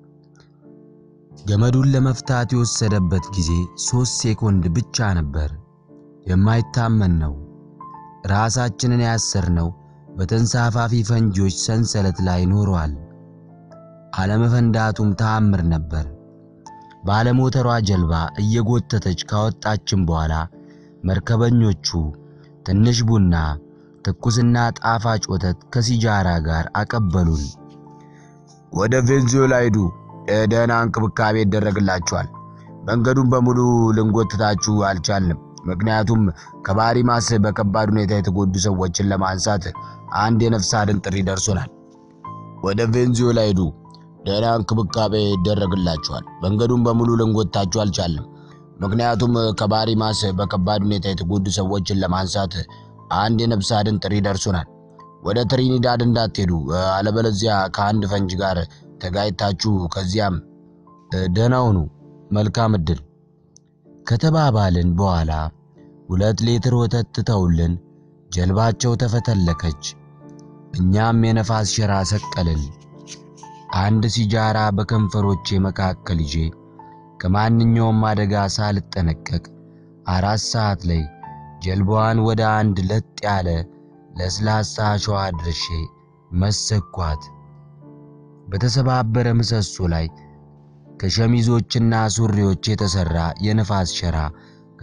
ገመዱን ለመፍታት የወሰደበት ጊዜ ሦስት ሴኮንድ ብቻ ነበር። የማይታመን ነው። ራሳችንን ያሰርነው በተንሳፋፊ ፈንጂዎች ሰንሰለት ላይ ኖሯል። አለመፈንዳቱም ተአምር ነበር። ባለሞተሯ ጀልባ እየጎተተች ካወጣችን በኋላ መርከበኞቹ ትንሽ ቡና፣ ትኩስና ጣፋጭ ወተት ከሲጃራ ጋር አቀበሉን። ወደ ቬንዙዌላ ሂዱ፣ ደህና እንክብካቤ ይደረግላችኋል። መንገዱን በሙሉ ልንጎትታችሁ አልቻልንም፣ ምክንያቱም ከባሪማስ በከባድ ሁኔታ የተጎዱ ሰዎችን ለማንሳት አንድ የነፍስ አድን ጥሪ ደርሶናል። ወደ ቬንዙዌላ ሂዱ፣ ደህና እንክብካቤ ይደረግላችኋል። መንገዱን በሙሉ ልንጎትታችሁ አልቻልንም፣ ምክንያቱም ከባሪማስ በከባድ ሁኔታ የተጎዱ ሰዎችን ለማንሳት አንድ የነፍስ አድን ጥሪ ደርሶናል። ወደ ትሪኒዳድ እንዳትሄዱ፣ አለበለዚያ ከአንድ ፈንጅ ጋር ተጋይታችሁ ከዚያም ደህና ሁኑ፣ መልካም ዕድል ከተባባልን በኋላ ሁለት ሊትር ወተት ትተውልን ጀልባቸው ተፈተለከች። እኛም የነፋስ ሸራ ሰቀልን። አንድ ሲጃራ በከንፈሮቼ መካከል ይዤ ከማንኛውም አደጋ ሳልጠነቀቅ አራት ሰዓት ላይ ጀልባዋን ወደ አንድ ለጥ ያለ ለስላሳ አሸዋ ድርሼ መሰኳት። በተሰባበረ ምሰሶ ላይ ከሸሚዞችና ሱሪዎች የተሰራ የነፋስ ሸራ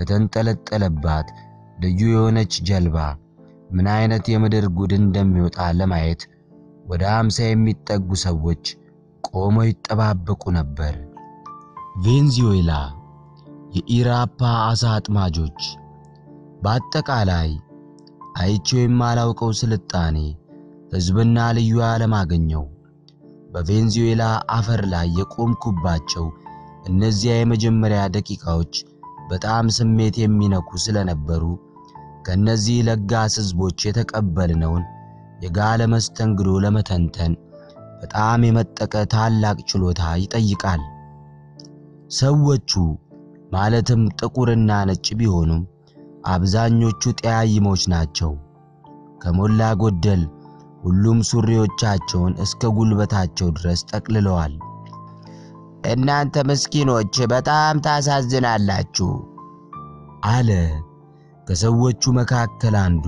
ከተንጠለጠለባት ልዩ የሆነች ጀልባ ምን አይነት የምድር ጉድ እንደሚወጣ ለማየት ወደ አምሳ የሚጠጉ ሰዎች ቆመው ይጠባበቁ ነበር። ቬንዙዌላ የኢራፓ አሳ አጥማጆች በአጠቃላይ አይቼው የማላውቀው ስልጣኔ ሕዝብና ልዩ ዓለም አገኘው። በቬንዙዌላ አፈር ላይ የቆምኩባቸው እነዚያ የመጀመሪያ ደቂቃዎች በጣም ስሜት የሚነኩ ስለነበሩ ከነዚህ ለጋስ ሕዝቦች የተቀበልነውን የጋለ መስተንግዶ ለመተንተን በጣም የመጠቀ ታላቅ ችሎታ ይጠይቃል። ሰዎቹ ማለትም ጥቁርና ነጭ ቢሆኑም አብዛኞቹ ጠያይሞች ናቸው። ከሞላ ጎደል ሁሉም ሱሪዎቻቸውን እስከ ጉልበታቸው ድረስ ጠቅልለዋል። እናንተ ምስኪኖች በጣም ታሳዝናላችሁ አለ ከሰዎቹ መካከል አንዱ።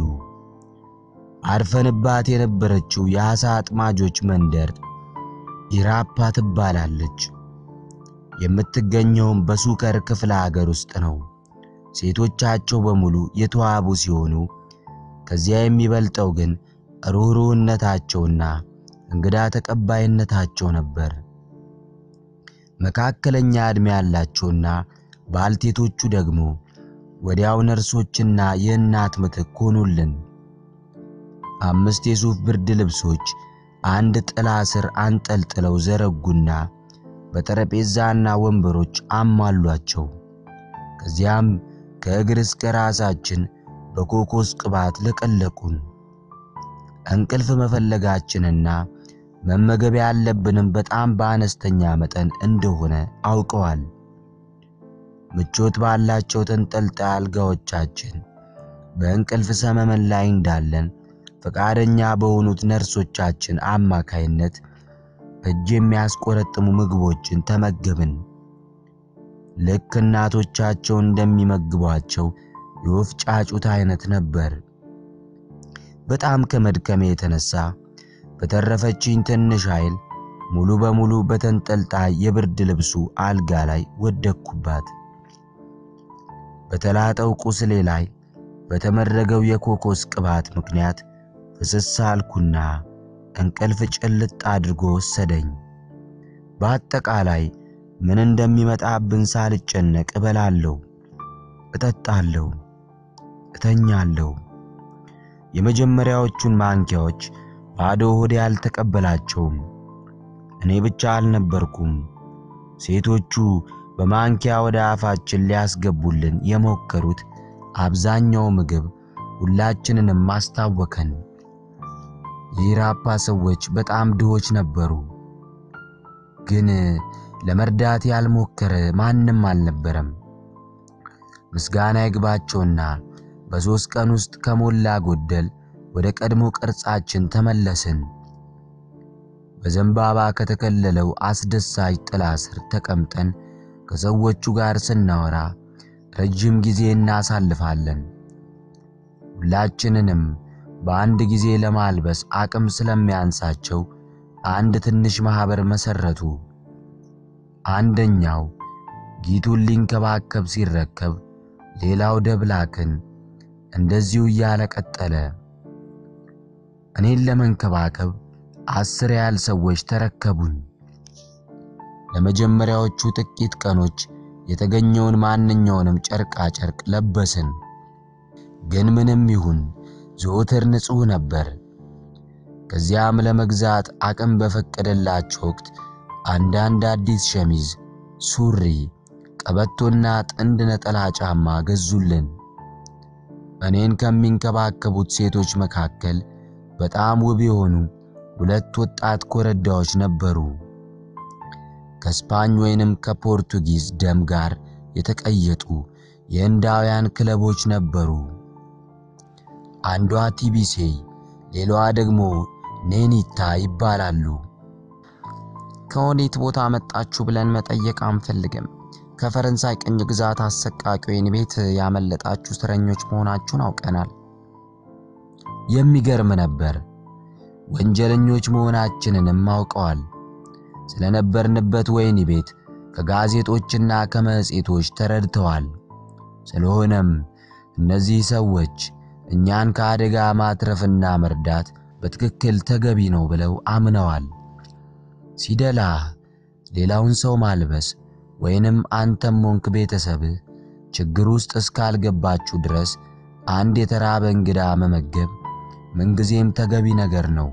አርፈንባት የነበረችው የዓሣ አጥማጆች መንደር ኢራፓ ትባላለች። የምትገኘውም በሱከር ክፍለ ሀገር ውስጥ ነው። ሴቶቻቸው በሙሉ የተዋቡ ሲሆኑ ከዚያ የሚበልጠው ግን ሩህሩህነታቸውና እንግዳ ተቀባይነታቸው ነበር። መካከለኛ ዕድሜ ያላቸውና ባልቴቶቹ ደግሞ ወዲያው ነርሶችና የእናት ምትክ ሆኑልን። አምስት የሱፍ ብርድ ልብሶች አንድ ጥላ ስር አንጠልጥለው ዘረጉና በጠረጴዛና ወንበሮች አሟሏቸው። ከዚያም ከእግር እስከ ራሳችን በኮኮስ ቅባት ለቀለቁን። እንቅልፍ መፈለጋችንና መመገብ ያለብንም በጣም በአነስተኛ መጠን እንደሆነ አውቀዋል። ምቾት ባላቸው ተንጠልጣይ አልጋዎቻችን በእንቅልፍ ሰመመን ላይ እንዳለን ፈቃደኛ በሆኑት ነርሶቻችን አማካይነት እጅ የሚያስቆረጥሙ ምግቦችን ተመገብን። ልክ እናቶቻቸው እንደሚመግቧቸው የወፍ ጫጩት አይነት ነበር። በጣም ከመድከሜ የተነሳ በተረፈችኝ ትንሽ ኃይል ሙሉ በሙሉ በተንጠልጣይ የብርድ ልብሱ አልጋ ላይ ወደቅኩባት። በተላጠው ቁስሌ ላይ በተመረገው የኮኮስ ቅባት ምክንያት ፍስስ አልኩና እንቅልፍ ጭልጥ አድርጎ ወሰደኝ። በአጠቃላይ ምን እንደሚመጣብን ሳልጨነቅ እበላለሁ፣ እጠጣለሁ፣ እተኛለሁ። የመጀመሪያዎቹን ማንኪያዎች ባዶ ሆዴ አልተቀበላቸውም። እኔ ብቻ አልነበርኩም። ሴቶቹ በማንኪያ ወደ አፋችን ሊያስገቡልን የሞከሩት አብዛኛው ምግብ ሁላችንንም ማስታወከን። የኢራፓ ሰዎች በጣም ድሆች ነበሩ፣ ግን ለመርዳት ያልሞከረ ማንም አልነበረም። ምስጋና ይግባቸውና በሦስት ቀን ውስጥ ከሞላ ጎደል ወደ ቀድሞ ቅርጻችን ተመለስን። በዘንባባ ከተከለለው አስደሳች ጥላ ስር ተቀምጠን ከሰዎቹ ጋር ስናወራ ረጅም ጊዜ እናሳልፋለን። ሁላችንንም በአንድ ጊዜ ለማልበስ አቅም ስለሚያንሳቸው አንድ ትንሽ ማህበር መሰረቱ። አንደኛው ጊቱን ሊንከባከብ ሲረከብ፣ ሌላው ደብላክን፣ እንደዚሁ እያለ ቀጠለ። እኔን ለመንከባከብ አስር ያህል ሰዎች ተረከቡኝ። ለመጀመሪያዎቹ ጥቂት ቀኖች የተገኘውን ማንኛውንም ጨርቃ ጨርቅ ለበስን። ግን ምንም ይሁን ዘወትር ንጹሕ ነበር። ከዚያም ለመግዛት አቅም በፈቀደላቸው ወቅት አንዳንድ አዲስ ሸሚዝ፣ ሱሪ፣ ቀበቶና ጥንድ ነጠላ ጫማ ገዙልን። እኔን ከሚንከባከቡት ሴቶች መካከል በጣም ውብ የሆኑ ሁለት ወጣት ኮረዳዎች ነበሩ። ከስፓኝ ወይንም ከፖርቱጊዝ ደም ጋር የተቀየጡ የህንዳውያን ክለቦች ነበሩ። አንዷ ቲቢሴ፣ ሌላዋ ደግሞ ኔኒታ ይባላሉ። ከወዴት ቦታ መጣችሁ ብለን መጠየቅ አንፈልግም። ከፈረንሳይ ቅኝ ግዛት አሰቃቂ ወህኒ ቤት ያመለጣችሁ እስረኞች መሆናችሁን አውቀናል። የሚገርም ነበር። ወንጀለኞች መሆናችንንም አውቀዋል። ስለነበርንበት ወህኒ ቤት ከጋዜጦችና ከመጽሔቶች ተረድተዋል። ስለሆነም እነዚህ ሰዎች እኛን ከአደጋ ማትረፍና መርዳት በትክክል ተገቢ ነው ብለው አምነዋል። ሲደላ ሌላውን ሰው ማልበስ ወይንም አንተም ሆንክ ቤተሰብህ ችግር ውስጥ እስካልገባችሁ ድረስ አንድ የተራበ እንግዳ መመገብ ምንጊዜም ተገቢ ነገር ነው።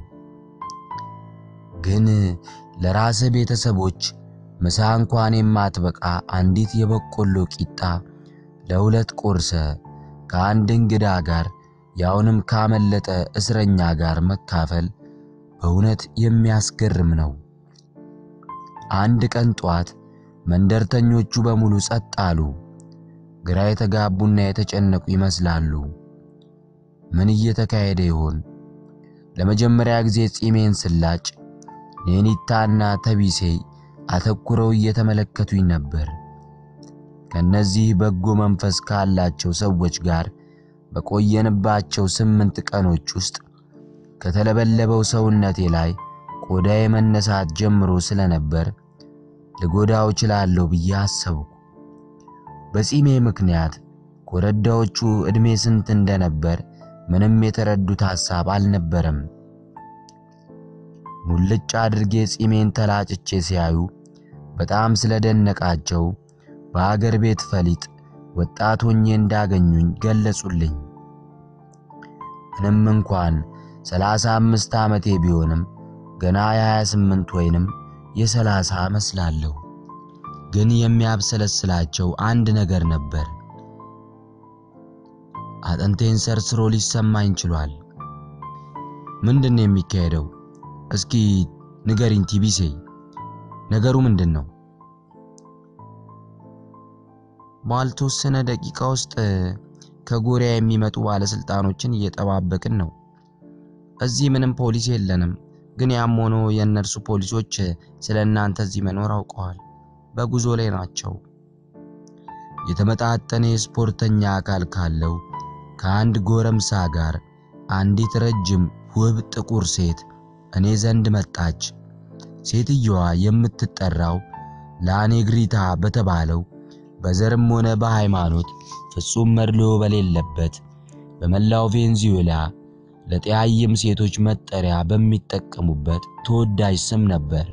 ግን ለራስህ ቤተሰቦች ምሳ እንኳን የማትበቃ አንዲት የበቆሎ ቂጣ ለሁለት ቆርሰ ከአንድ እንግዳ ጋር ያውንም ካመለጠ እስረኛ ጋር መካፈል በእውነት የሚያስገርም ነው። አንድ ቀን ጧት መንደርተኞቹ በሙሉ ጸጥ አሉ። ግራ የተጋቡና የተጨነቁ ይመስላሉ። ምን እየተካሄደ ይሆን? ለመጀመሪያ ጊዜ ጺሜን ስላጭ ኔኒታና ተቢሴ አተኩረው እየተመለከቱኝ ነበር። ከነዚህ በጎ መንፈስ ካላቸው ሰዎች ጋር በቆየንባቸው ስምንት ቀኖች ውስጥ ከተለበለበው ሰውነቴ ላይ ቆዳዬ መነሳት ጀምሮ ስለነበር ልጎዳው እችላለሁ ብዬ አሰብኩ። በጺሜ ምክንያት ኮረዳዎቹ ዕድሜ ስንት እንደነበር ምንም የተረዱት ሐሳብ አልነበረም። ሙልጭ አድርጌ ጺሜን ተላጭቼ ሲያዩ በጣም ስለደነቃቸው በአገር ቤት ፈሊጥ ወጣት ሆኜ እንዳገኙኝ ገለጹልኝ። ምንም እንኳን ሰላሳ አምስት ዓመቴ ቢሆንም ገና የሃያ ስምንት ወይንም የሰላሳ መስላለሁ። ግን የሚያብሰለስላቸው አንድ ነገር ነበር። አጥንቴን ሰርስሮ ሊሰማኝ ችሏል። ምንድን ነው የሚካሄደው? እስኪ ንገሪኝ ቲቢሴ፣ ነገሩ ምንድን ነው? ባልተወሰነ ደቂቃ ውስጥ ከጎሪያ የሚመጡ ባለስልጣኖችን እየጠባበቅን ነው። እዚህ ምንም ፖሊስ የለንም፣ ግን ያም ሆኖ የእነርሱ ፖሊሶች ስለ እናንተ እዚህ መኖር አውቀዋል። በጉዞ ላይ ናቸው። የተመጣጠነ የስፖርተኛ አካል ካለው ከአንድ ጎረምሳ ጋር አንዲት ረጅም ውብ ጥቁር ሴት እኔ ዘንድ መጣች። ሴትየዋ የምትጠራው ላኔግሪታ በተባለው በዘርም ሆነ በሃይማኖት ፍጹም መድሎ በሌለበት በመላው ቬንዙዌላ ለጠያይም ሴቶች መጠሪያ በሚጠቀሙበት ተወዳጅ ስም ነበር።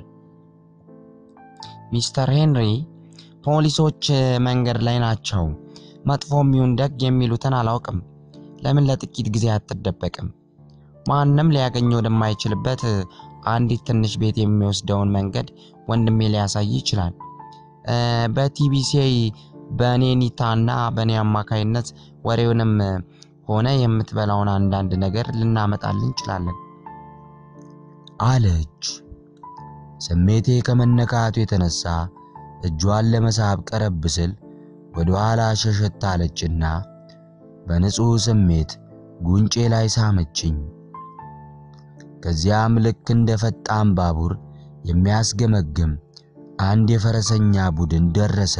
ሚስተር ሄንሪ፣ ፖሊሶች መንገድ ላይ ናቸው። መጥፎም ይሁን ደግ የሚሉትን አላውቅም። ለምን ለጥቂት ጊዜ አትደበቅም? ማንም ሊያገኘው ወደማይችልበት አንዲት ትንሽ ቤት የሚወስደውን መንገድ ወንድሜ ሊያሳይ ይችላል። በቲቢሲ በኔኒታና በእኔ አማካይነት ወሬውንም ሆነ የምትበላውን አንዳንድ ነገር ልናመጣልን እንችላለን አለች። ስሜቴ ከመነካቱ የተነሳ እጇን ለመሳብ ቀረብ ስል ወደ ኋላ ሸሸት አለችና በንጹሕ ስሜት ጉንጬ ላይ ሳመችኝ። ከዚያም ልክ እንደ ፈጣን ባቡር የሚያስገመግም አንድ የፈረሰኛ ቡድን ደረሰ።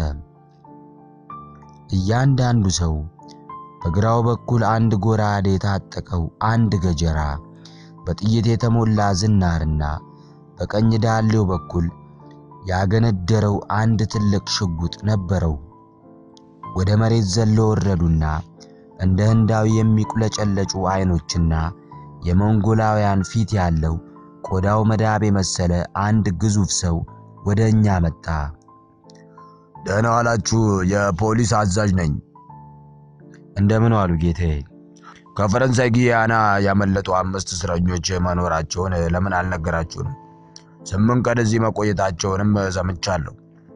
እያንዳንዱ ሰው በግራው በኩል አንድ ጎራዴ የታጠቀው አንድ ገጀራ፣ በጥይት የተሞላ ዝናርና በቀኝ ዳሌው በኩል ያገነደረው አንድ ትልቅ ሽጉጥ ነበረው። ወደ መሬት ዘለው ወረዱና እንደ ህንዳዊ የሚቁለጨለጩ አይኖችና የሞንጎላውያን ፊት ያለው ቆዳው መዳብ የመሰለ አንድ ግዙፍ ሰው ወደ እኛ መጣ። ደህና ዋላችሁ፣ የፖሊስ አዛዥ ነኝ። እንደምን ዋሉ ጌታዬ? ከፈረንሳይ ጊያና ያመለጡ አምስት እስረኞች መኖራቸውን ለምን አልነገራችሁንም? ስምንት ቀን እዚህ መቆየታቸውንም ሰምቻለሁ።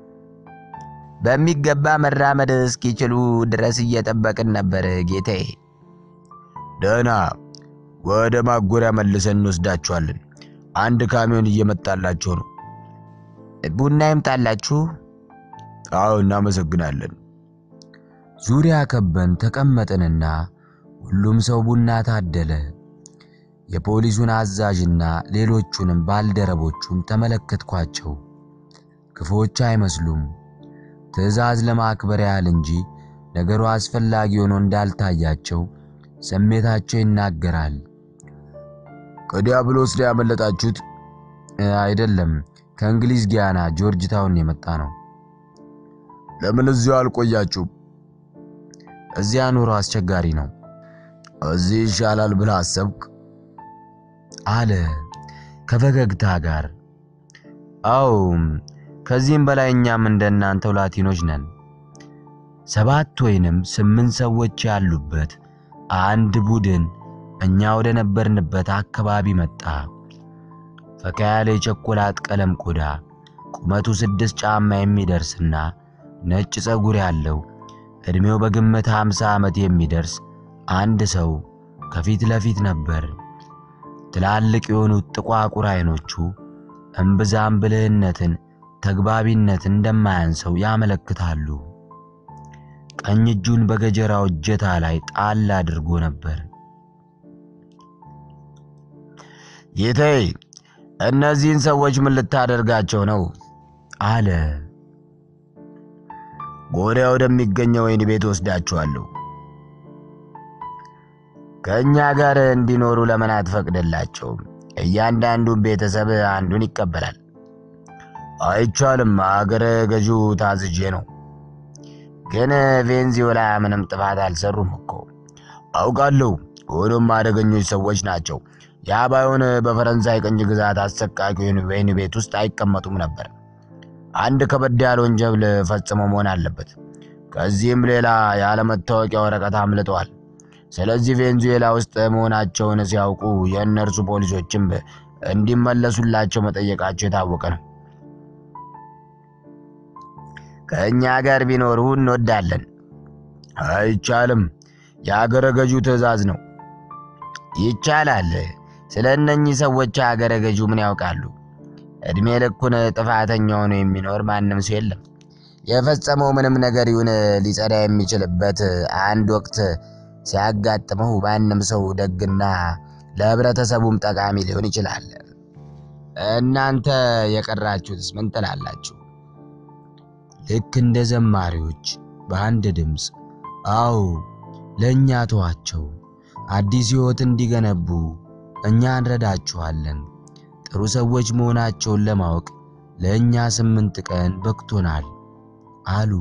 በሚገባ መራመድ እስኪችሉ ድረስ እየጠበቅን ነበር ጌታዬ። ደህና፣ ወደ ማጎሪያ መልሰን እንወስዳችኋለን። አንድ ካሚዮን እየመጣላቸው ነው። ቡና ይምጣላችሁ። አዎ፣ እናመሰግናለን። ዙሪያ ከበን ተቀመጥንና ሁሉም ሰው ቡና ታደለ። የፖሊሱን አዛዥና ሌሎቹንም ባልደረቦቹን ተመለከትኳቸው። ክፉዎች አይመስሉም። ትዕዛዝ ለማክበር ያህል እንጂ ነገሩ አስፈላጊ ሆኖ እንዳልታያቸው ስሜታቸው ይናገራል። ከዲያብሎስ ላይ ያመለጣችሁት? አይደለም፣ ከእንግሊዝ ጊያና ጆርጅ ታውን የመጣ ነው። ለምን እዚሁ አልቆያችሁም? እዚያ ኑሮ አስቸጋሪ ነው። እዚህ ይሻላል ብለህ አሰብክ? አለ ከፈገግታ ጋር። አዎ ከዚህም በላይ እኛም እንደናንተው ላቲኖች ነን። ሰባት ወይንም ስምንት ሰዎች ያሉበት አንድ ቡድን እኛ ወደ ነበርንበት አካባቢ መጣ። ፈካ ያለ የቸኮላት ቀለም ቆዳ፣ ቁመቱ ስድስት ጫማ የሚደርስና ነጭ ፀጉር ያለው ዕድሜው በግምት ሃምሳ ዓመት የሚደርስ አንድ ሰው ከፊት ለፊት ነበር። ትላልቅ የሆኑት ጥቋቁር አይኖቹ እምብዛም ብልህነትን፣ ተግባቢነትን እንደማያንሰው ያመለክታሉ። ቀኝ እጁን በገጀራው እጀታ ላይ ጣል አድርጎ ነበር። ጌታዬ፣ እነዚህን ሰዎች ምን ልታደርጋቸው ነው? አለ። ጎዳ ወደሚገኘው ወይን ቤት ወስዳቸዋለሁ። ከእኛ ጋር እንዲኖሩ ለምን አትፈቅድላቸውም? እያንዳንዱን ቤተሰብ አንዱን ይቀበላል። አይቻልም፣ አገረ ገዢው ታዝዤ ነው። ግን ቬንዚዮላ ምንም ጥፋት አልሰሩም እኮ አውቃለሁ። ሆኖም አደገኞች ሰዎች ናቸው። ያ ባይሆን በፈረንሳይ ቅኝ ግዛት አሰቃቂ ወይን ቤት ውስጥ አይቀመጡም ነበር። አንድ ከበድ ያለ ወንጀል ፈጽመው መሆን አለበት። ከዚህም ሌላ ያለመታወቂያ ወረቀት አምልጠዋል። ስለዚህ ቬንዙዌላ ውስጥ መሆናቸውን ሲያውቁ የእነርሱ ፖሊሶችም እንዲመለሱላቸው መጠየቃቸው የታወቀ ነው። ከእኛ ጋር ቢኖሩ እንወዳለን። አይቻልም፣ የአገረ ገዢው ትዕዛዝ ነው። ይቻላል። ስለ እነኚህ ሰዎች አገረ ገዢው ምን ያውቃሉ? ዕድሜ ልኩን ጥፋተኛ ሆኖ የሚኖር ማንም ሰው የለም። የፈጸመው ምንም ነገር ይሁን ሊጸዳ የሚችልበት አንድ ወቅት ሲያጋጥመው ማንም ሰው ደግና ለሕብረተሰቡም ጠቃሚ ሊሆን ይችላል። እናንተ የቀራችሁትስ ምን ትላላችሁ? ልክ እንደ ዘማሪዎች በአንድ ድምፅ አዎ፣ ለእኛ ተዋቸው፣ አዲስ ሕይወት እንዲገነቡ እኛ እንረዳችኋለን። ጥሩ ሰዎች መሆናቸውን ለማወቅ ለእኛ ስምንት ቀን በቅቶናል አሉ።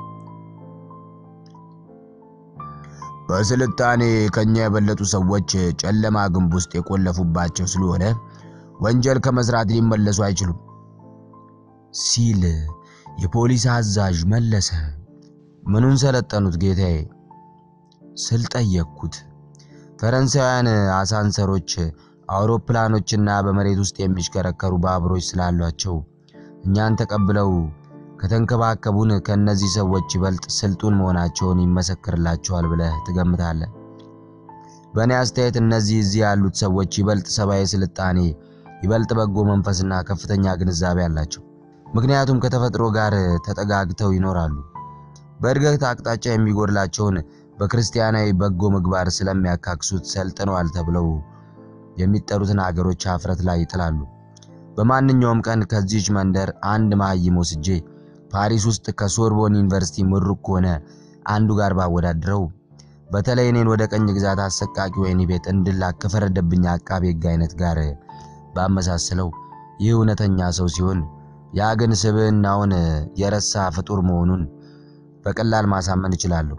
በስልጣኔ ከኛ የበለጡ ሰዎች ጨለማ ግንብ ውስጥ የቆለፉባቸው ስለሆነ ወንጀል ከመስራት ሊመለሱ አይችሉም ሲል የፖሊስ አዛዥ መለሰ። ምኑን ሰለጠኑት ጌታዬ ስል ጠየቅኩት። ፈረንሳውያን አሳንሰሮች፣ አውሮፕላኖችና በመሬት ውስጥ የሚሽከረከሩ ባቡሮች ስላሏቸው እኛን ተቀብለው ከተንከባከቡን ከእነዚህ ሰዎች ይበልጥ ስልጡን መሆናቸውን ይመሰክርላቸዋል ብለህ ትገምታለህ? በእኔ አስተያየት እነዚህ እዚህ ያሉት ሰዎች ይበልጥ ሰብአዊ ስልጣኔ፣ ይበልጥ በጎ መንፈስና ከፍተኛ ግንዛቤ አላቸው። ምክንያቱም ከተፈጥሮ ጋር ተጠጋግተው ይኖራሉ። በእድገት አቅጣጫ የሚጎድላቸውን በክርስቲያናዊ በጎ ምግባር ስለሚያካክሱት ሰልጥነዋል ተብለው የሚጠሩትን አገሮች አፍረት ላይ ይጥላሉ። በማንኛውም ቀን ከዚች መንደር አንድ መሀይም ወስጄ ፓሪስ ውስጥ ከሶርቦን ዩኒቨርሲቲ ምሩቅ ከሆነ አንዱ ጋር ባወዳድረው በተለይ እኔን ወደ ቀኝ ግዛት አሰቃቂ ወህኒ ቤት እንድላክ ከፈረደብኝ አቃቤ ሕግ አይነት ጋር ባመሳስለው ይህ እውነተኛ ሰው ሲሆን ያ ግን ስብዕናውን የረሳ ፍጡር መሆኑን በቀላል ማሳመን እችላለሁ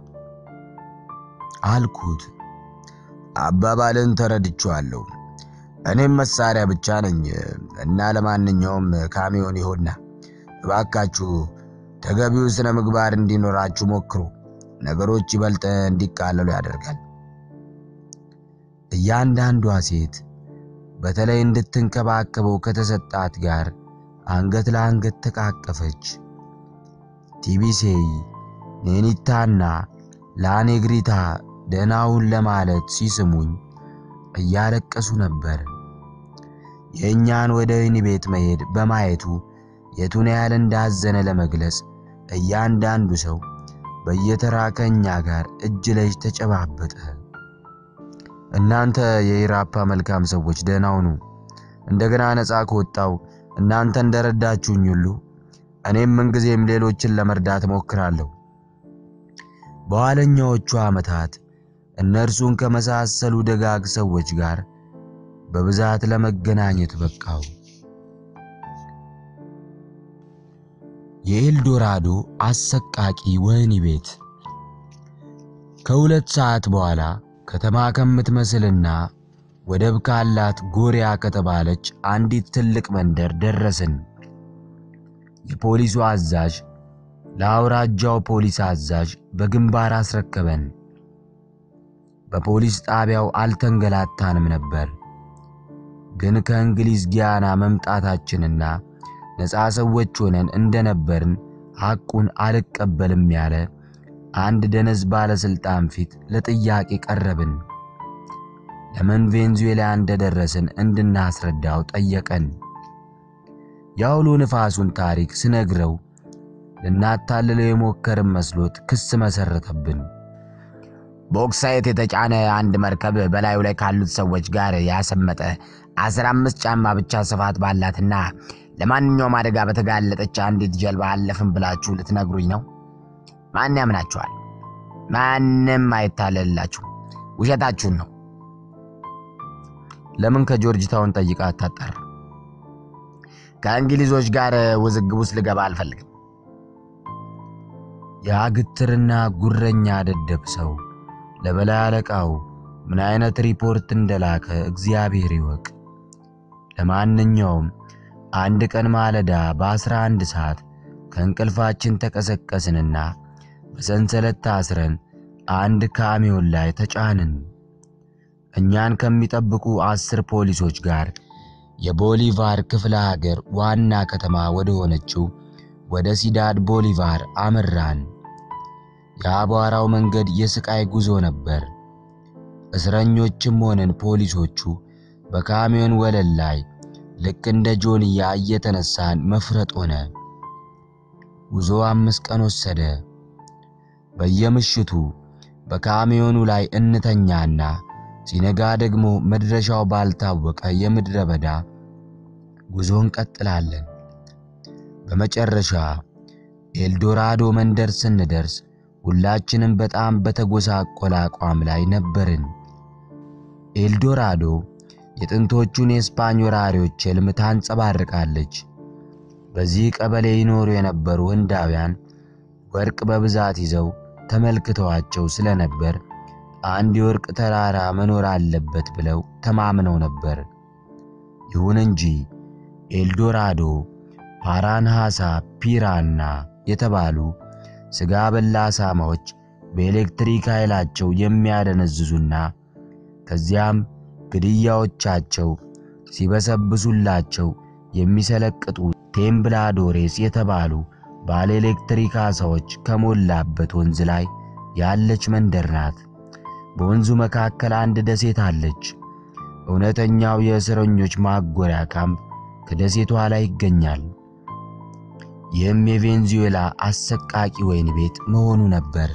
አልኩት። አባባልን ተረድቼዋለሁ። እኔም መሳሪያ ብቻ ነኝ እና ለማንኛውም ካሚዮን ይሆና እባካችሁ ተገቢው ስነ ምግባር እንዲኖራችሁ ሞክሩ። ነገሮች ይበልጥ እንዲቃለሉ ያደርጋል። እያንዳንዷ ሴት በተለይ እንድትንከባከበው ከተሰጣት ጋር አንገት ለአንገት ተቃቀፈች። ቲቢሴይ፣ ኔኒታና ላኔግሪታ ደህናውን ለማለት ሲስሙኝ እያለቀሱ ነበር። የእኛን ወደ ወህኒ ቤት መሄድ በማየቱ የቱን ያህል እንዳዘነ ለመግለጽ እያንዳንዱ ሰው በየተራ ከእኛ ጋር እጅ ለእጅ ተጨባበጠ። እናንተ የኢራፓ መልካም ሰዎች ደህና ሁኑ። እንደገና ነፃ ከወጣው እናንተ እንደረዳችሁኝ ሁሉ እኔም ምንጊዜም ሌሎችን ለመርዳት እሞክራለሁ። በኋለኛዎቹ ዓመታት እነርሱን ከመሳሰሉ ደጋግ ሰዎች ጋር በብዛት ለመገናኘት በቃው። የኤልዶራዶ አሰቃቂ ወህኒ ቤት ከሁለት ሰዓት በኋላ ከተማ ከምትመስልና ወደብ ካላት ጎሪያ ከተባለች አንዲት ትልቅ መንደር ደረስን። የፖሊሱ አዛዥ ለአውራጃው ፖሊስ አዛዥ በግንባር አስረከበን። በፖሊስ ጣቢያው አልተንገላታንም ነበር። ግን ከእንግሊዝ ጊያና መምጣታችንና ነፃ ሰዎች ሆነን እንደነበርን ሐቁን አልቀበልም ያለ አንድ ደነዝ ባለስልጣን ፊት ለጥያቄ ቀረብን። ለምን ቬንዙዌላ እንደደረስን እንድናስረዳው ጠየቀን። የአውሎ ንፋሱን ታሪክ ስነግረው ልናታልለው የሞከርን መስሎት ክስ መሰረተብን። በኦክሳይት የተጫነ አንድ መርከብ በላዩ ላይ ካሉት ሰዎች ጋር ያሰመጠ አስራ አምስት ጫማ ብቻ ስፋት ባላትና ለማንኛውም አደጋ በተጋለጠች አንዲት ጀልባ አለፍን ብላችሁ ልትነግሩኝ ነው? ማን ያምናችኋል? ማንም አይታለልላችሁ። ውሸታችሁን ነው። ለምን ከጆርጅ ታውን ጠይቃ አታጣራ? ከእንግሊዞች ጋር ውዝግብ ውስጥ ልገባ አልፈልግም። ያ ግትርና ጉረኛ ደደብ ሰው ለበላይ አለቃው ምን አይነት ሪፖርት እንደላከ እግዚአብሔር ይወቅ። ለማንኛውም አንድ ቀን ማለዳ በአስራ አንድ ሰዓት ከእንቅልፋችን ተቀሰቀስንና በሰንሰለት ታስረን አንድ ካሚዮን ላይ ተጫንን። እኛን ከሚጠብቁ አስር ፖሊሶች ጋር የቦሊቫር ክፍለ ሀገር ዋና ከተማ ወደ ሆነችው ወደ ሲዳድ ቦሊቫር አመራን። የአቧራው መንገድ የስቃይ ጉዞ ነበር። እስረኞችም ሆነን ፖሊሶቹ በካሚዮን ወለል ላይ ልክ እንደ ጆንያ እየተነሳን መፍረጥ ሆነ። ጉዞ አምስት ቀን ወሰደ። በየምሽቱ በካሚዮኑ ላይ እንተኛና ሲነጋ ደግሞ መድረሻው ባልታወቀ የምድረ በዳ ጉዞ እንቀጥላለን። በመጨረሻ ኤልዶራዶ መንደር ስንደርስ ሁላችንም በጣም በተጎሳቆለ አቋም ላይ ነበርን። ኤልዶራዶ የጥንቶቹን የስፓኝ ወራሪዎች ሕልም ታንጸባርቃለች። በዚህ ቀበሌ ይኖሩ የነበሩ ህንዳውያን ወርቅ በብዛት ይዘው ተመልክተዋቸው ስለነበር አንድ የወርቅ ተራራ መኖር አለበት ብለው ተማምነው ነበር። ይሁን እንጂ ኤልዶራዶ ፓራንሃሳ ፒራና የተባሉ ሥጋ በላ አሳማዎች በኤሌክትሪክ ኃይላቸው የሚያደነዝዙና ከዚያም ግድያዎቻቸው ሲበሰብሱላቸው የሚሰለቅጡ ቴምብላዶሬስ የተባሉ ባለ ኤሌክትሪክ ዓሣዎች ከሞላበት ወንዝ ላይ ያለች መንደር ናት። በወንዙ መካከል አንድ ደሴት አለች። እውነተኛው የእስረኞች ማጎሪያ ካምፕ ከደሴቷ ላይ ይገኛል። ይህም የቬንዙዌላ አሰቃቂ ወህኒ ቤት መሆኑ ነበር።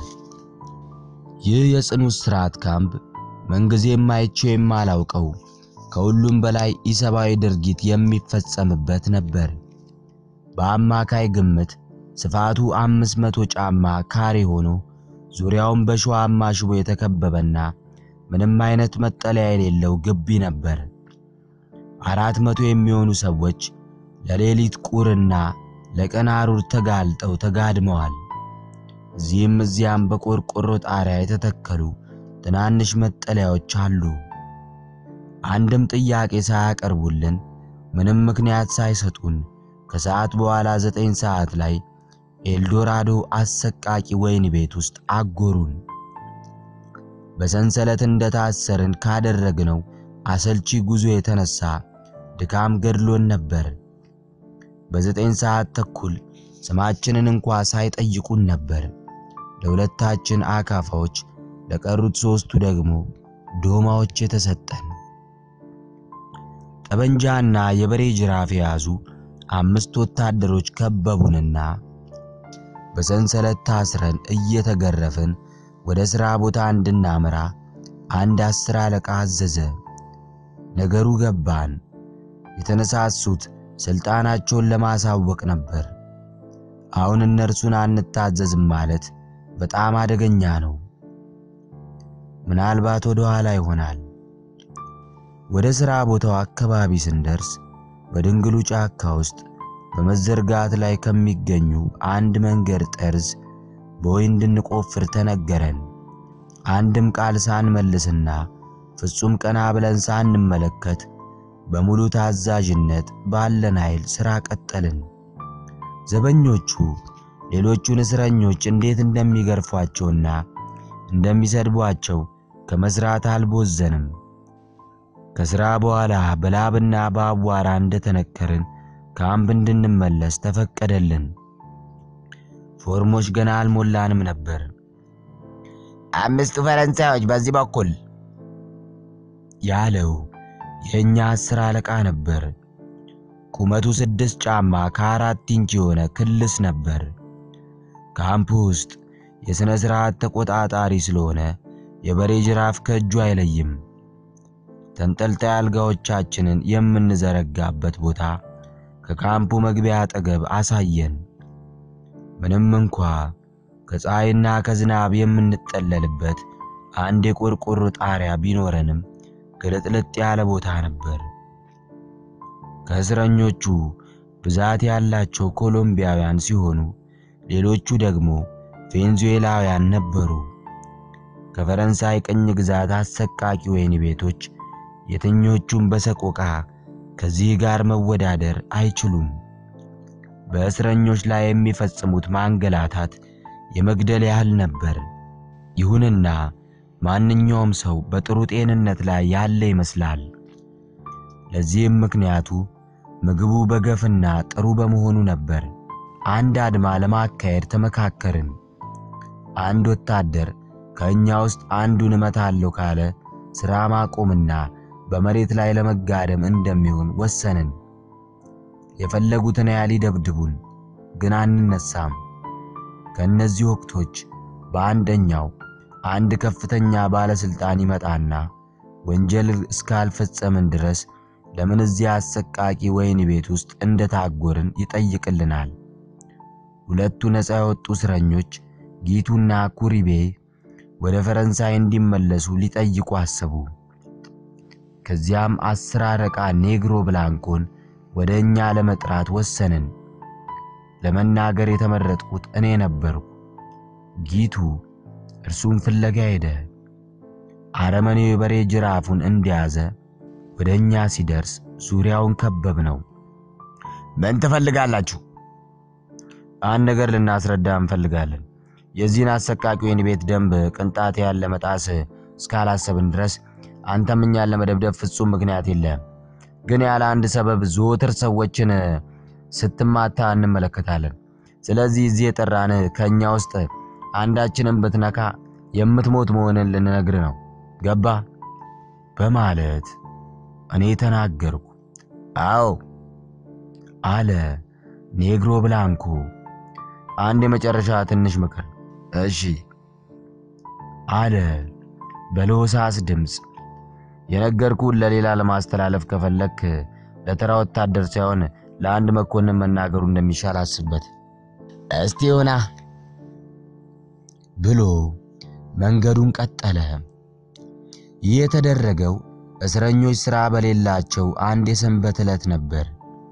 ይህ የጽኑ እስራት ካምፕ ምንጊዜም አይቼው የማላውቀው ከሁሉም በላይ ኢሰብአዊ ድርጊት የሚፈጸምበት ነበር። በአማካይ ግምት ስፋቱ አምስት መቶ ጫማ ካሬ ሆኖ ዙሪያውን በሸዋማ ሽቦ የተከበበና ምንም አይነት መጠለያ የሌለው ግቢ ነበር። አራት መቶ የሚሆኑ ሰዎች ለሌሊት ቁርና ለቀን ሐሩር ተጋልጠው ተጋድመዋል። እዚህም እዚያም በቆርቆሮ ጣሪያ የተተከሉ ትናንሽ መጠለያዎች አሉ። አንድም ጥያቄ ሳያቀርቡልን ምንም ምክንያት ሳይሰጡን ከሰዓት በኋላ ዘጠኝ ሰዓት ላይ ኤልዶራዶ አሰቃቂ ወህኒ ቤት ውስጥ አጎሩን። በሰንሰለት እንደታሰርን ካደረግነው አሰልቺ ጉዞ የተነሳ ድካም ገድሎን ነበር። በዘጠኝ ሰዓት ተኩል ስማችንን እንኳ ሳይጠይቁን ነበር ለሁለታችን አካፋዎች፣ ለቀሩት ሦስቱ ደግሞ ዶማዎች የተሰጠን። ጠበንጃና የበሬ ጅራፍ የያዙ አምስት ወታደሮች ከበቡንና በሰንሰለት ታስረን እየተገረፍን ወደ ሥራ ቦታ እንድናመራ አንድ አስር አለቃ አዘዘ። ነገሩ ገባን። የተነሳሱት ሥልጣናቸውን ለማሳወቅ ነበር። አሁን እነርሱን አንታዘዝም ማለት በጣም አደገኛ ነው። ምናልባት ወደ ኋላ ይሆናል። ወደ ሥራ ቦታው አካባቢ ስንደርስ በድንግሉ ጫካ ውስጥ በመዘርጋት ላይ ከሚገኙ አንድ መንገድ ጠርዝ ቦይ እንድንቆፍር ተነገረን። አንድም ቃል ሳንመልስና ፍጹም ቀና ብለን ሳንመለከት በሙሉ ታዛዥነት ባለን ኃይል ሥራ ቀጠልን። ዘበኞቹ ሌሎቹን እስረኞች እንዴት እንደሚገርፏቸውና እንደሚሰድቧቸው ከመስራት አልቦዘንም። ከሥራ በኋላ በላብና በአቧራ እንደተነከርን ካምፕ እንድንመለስ ተፈቀደልን። ፎርሞች ገና አልሞላንም ነበር። አምስቱ ፈረንሳዮች በዚህ በኩል ያለው የእኛ አስር አለቃ ነበር። ቁመቱ ስድስት ጫማ ከአራት ኢንች የሆነ ክልስ ነበር። ካምፕ ውስጥ የሥነ ሥርዓት ተቆጣጣሪ ስለሆነ የበሬ ጅራፍ ከእጁ አይለይም። ተንጠልጣይ አልጋዎቻችንን የምንዘረጋበት ቦታ ከካምፑ መግቢያ አጠገብ አሳየን። ምንም እንኳ ከፀሐይና ከዝናብ የምንጠለልበት አንድ የቆርቆሮ ጣሪያ ቢኖረንም ግልጥልጥ ያለ ቦታ ነበር። ከእስረኞቹ ብዛት ያላቸው ኮሎምቢያውያን ሲሆኑ ሌሎቹ ደግሞ ቬንዙዌላውያን ነበሩ። ከፈረንሳይ ቅኝ ግዛት አሰቃቂ ወህኒ ቤቶች የትኞቹም በሰቆቃ ከዚህ ጋር መወዳደር አይችሉም። በእስረኞች ላይ የሚፈጽሙት ማንገላታት የመግደል ያህል ነበር። ይሁንና ማንኛውም ሰው በጥሩ ጤንነት ላይ ያለ ይመስላል። ለዚህም ምክንያቱ ምግቡ በገፍና ጥሩ በመሆኑ ነበር። አንድ አድማ ለማካሄድ ተመካከርን። አንድ ወታደር ከእኛ ውስጥ አንዱን እመታለሁ ካለ ሥራ ማቆምና በመሬት ላይ ለመጋደም እንደሚሆን ወሰንን። የፈለጉትን ያህል ይደብድቡን፣ ግን አንነሳም። ከእነዚህ ወቅቶች በአንደኛው አንድ ከፍተኛ ባለስልጣን ይመጣና ወንጀል እስካልፈጸምን ድረስ ለምን እዚያ አሰቃቂ ወህኒ ቤት ውስጥ እንደታጎርን ይጠይቅልናል። ሁለቱ ነፃ የወጡ እስረኞች ጊቱና ኩሪቤ ወደ ፈረንሳይ እንዲመለሱ ሊጠይቁ አሰቡ። ከዚያም አስር አለቃ ኔግሮ ብላንኮን ወደ እኛ ለመጥራት ወሰንን። ለመናገር የተመረጥኩት እኔ ነበርኩ። ጊቱ እርሱም ፍለጋ ሄደ። አረመኔው የበሬ ጅራፉን እንደያዘ ወደ እኛ ሲደርስ ዙሪያውን ከበብ ነው። ምን ትፈልጋላችሁ? አንድ ነገር ልናስረዳ እንፈልጋለን። የዚህን አሰቃቂ ወህኒ ቤት ደንብ ቅንጣት ያለ መጣስ እስካላሰብን ድረስ አንተም እኛን ለመደብደብ ፍጹም ምክንያት የለም። ግን ያለ አንድ ሰበብ ዘወትር ሰዎችን ስትማታ እንመለከታለን። ስለዚህ እዚህ የጠራን ከእኛ ውስጥ አንዳችንን ብትነካ የምትሞት መሆንን ልንነግር ነው። ገባ? በማለት እኔ ተናገርኩ። አዎ አለ ኔግሮ ብላንኮ። አንድ የመጨረሻ ትንሽ ምክር። እሺ አለ በለሆሳስ ድምፅ። የነገርኩህን ለሌላ ለማስተላለፍ ከፈለክ ለተራ ወታደር ሳይሆን ለአንድ መኮንን መናገሩ እንደሚሻል አስበት እስቲ ሆና ብሎ መንገዱን ቀጠለ። ይህ የተደረገው እስረኞች ሥራ በሌላቸው አንድ የሰንበት ዕለት ነበር።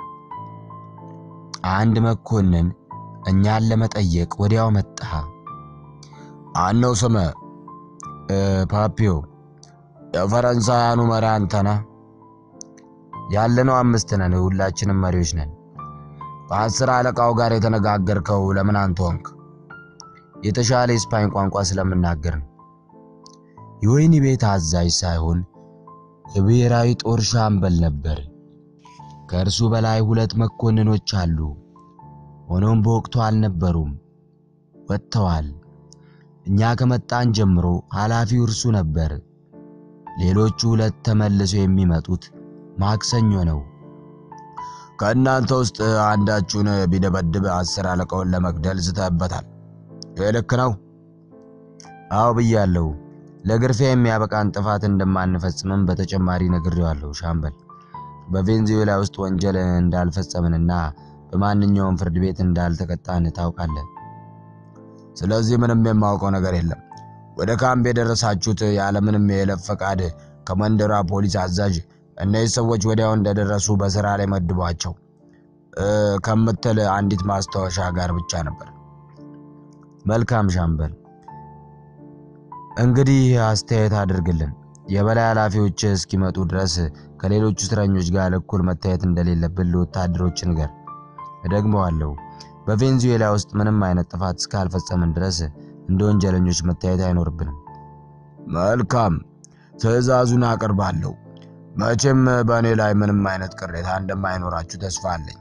አንድ መኮንን እኛን ለመጠየቅ ወዲያው መጣ። አነው ስመ ፓፒዮ የፈረንሳያኑ መሪ አንተ ነህ? ያለነው አምስት ነን። ሁላችንም መሪዎች ነን። ከአስር አለቃው ጋር የተነጋገርከው ለምን አንተ ሆንክ? የተሻለ የስፓኝ ቋንቋ ስለምናገር ነው። የወህኒ ቤት አዛዥ ሳይሆን የብሔራዊ ጦር ሻምበል ነበር። ከእርሱ በላይ ሁለት መኮንኖች አሉ። ሆኖም በወቅቱ አልነበሩም፣ ወጥተዋል። እኛ ከመጣን ጀምሮ ኃላፊው እርሱ ነበር። ሌሎቹ ሁለት ተመልሰው የሚመጡት ማክሰኞ ነው። ከእናንተ ውስጥ አንዳችሁን ቢደበድብ አስር አለቃውን ለመግደል ዝተህበታል። ይህ ልክ ነው? አዎ ብያለሁ። ለግርፊያ የሚያበቃን ጥፋት እንደማንፈጽምም በተጨማሪ ነግሬዋለሁ። ሻምበል በቬንዙዌላ ውስጥ ወንጀል እንዳልፈጸምንና በማንኛውም ፍርድ ቤት እንዳልተቀጣን ታውቃለህ። ስለዚህ ምንም የማውቀው ነገር የለም። ወደ ካምፕ የደረሳችሁት ያለምንም የይለፍ ፈቃድ ከመንደሯ ፖሊስ አዛዥ እነዚህ ሰዎች ወዲያው እንደደረሱ በስራ ላይ መድቧቸው ከምትል አንዲት ማስታወሻ ጋር ብቻ ነበር። መልካም ሻምበል። እንግዲህ አስተያየት አድርግልን። የበላይ ኃላፊዎች እስኪመጡ ድረስ ከሌሎቹ እስረኞች ጋር እኩል መታየት እንደሌለብን ለወታደሮች ንገር። እደግመዋለሁ፣ በቬንዙዌላ ውስጥ ምንም አይነት ጥፋት እስካልፈጸምን ድረስ እንደ ወንጀለኞች መታየት አይኖርብንም። መልካም፣ ትዕዛዙን አቀርባለሁ። መቼም በእኔ ላይ ምንም አይነት ቅሬታ እንደማይኖራችሁ ተስፋ አለኝ።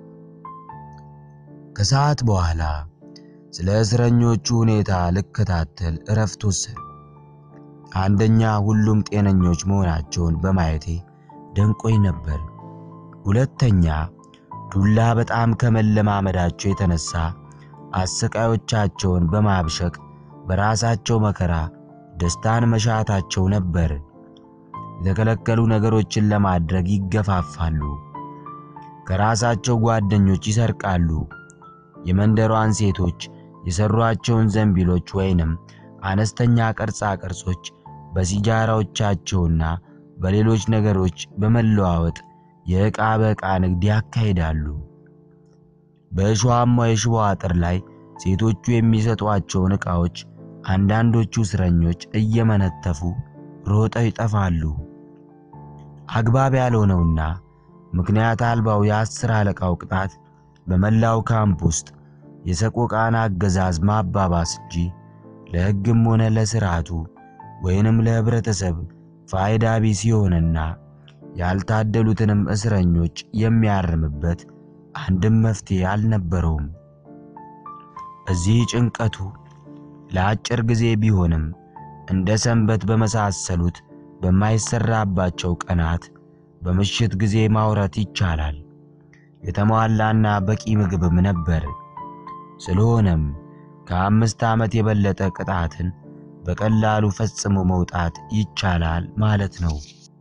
ከሰዓት በኋላ ስለ እስረኞቹ ሁኔታ ልከታተል እረፍት ወሰድኩ። አንደኛ ሁሉም ጤነኞች መሆናቸውን በማየቴ ደንቆኝ ነበር። ሁለተኛ ዱላ በጣም ከመለማመዳቸው የተነሳ አሰቃዮቻቸውን በማብሸቅ በራሳቸው መከራ ደስታን መሻታቸው ነበር። የተከለከሉ ነገሮችን ለማድረግ ይገፋፋሉ። ከራሳቸው ጓደኞች ይሰርቃሉ። የመንደሯን ሴቶች የሰሯቸውን ዘንቢሎች ወይንም አነስተኛ ቅርጻ ቅርጾች በሲጃራዎቻቸውና በሌሎች ነገሮች በመለዋወጥ የዕቃ በዕቃ ንግድ ያካሂዳሉ። በእሾሃማው የሽቦ አጥር ላይ ሴቶቹ የሚሰጧቸውን ዕቃዎች አንዳንዶቹ እስረኞች እየመነተፉ ሮጠው ይጠፋሉ። አግባብ ያልሆነውና ምክንያት አልባው የአስር አለቃው ቅጣት በመላው ካምፕ ውስጥ የሰቆቃን አገዛዝ ማባባስ እንጂ ለሕግም ሆነ ለሥርዓቱ ወይንም ለህብረተሰብ ፋይዳ ቢስ የሆነና ያልታደሉትንም እስረኞች የሚያርምበት አንድም መፍትሄ አልነበረውም። እዚህ ጭንቀቱ ለአጭር ጊዜ ቢሆንም እንደ ሰንበት በመሳሰሉት በማይሰራባቸው ቀናት በምሽት ጊዜ ማውራት ይቻላል። የተሟላና በቂ ምግብም ነበር። ስለሆነም ከአምስት ዓመት የበለጠ ቅጣትን በቀላሉ ፈጽሞ መውጣት ይቻላል ማለት ነው።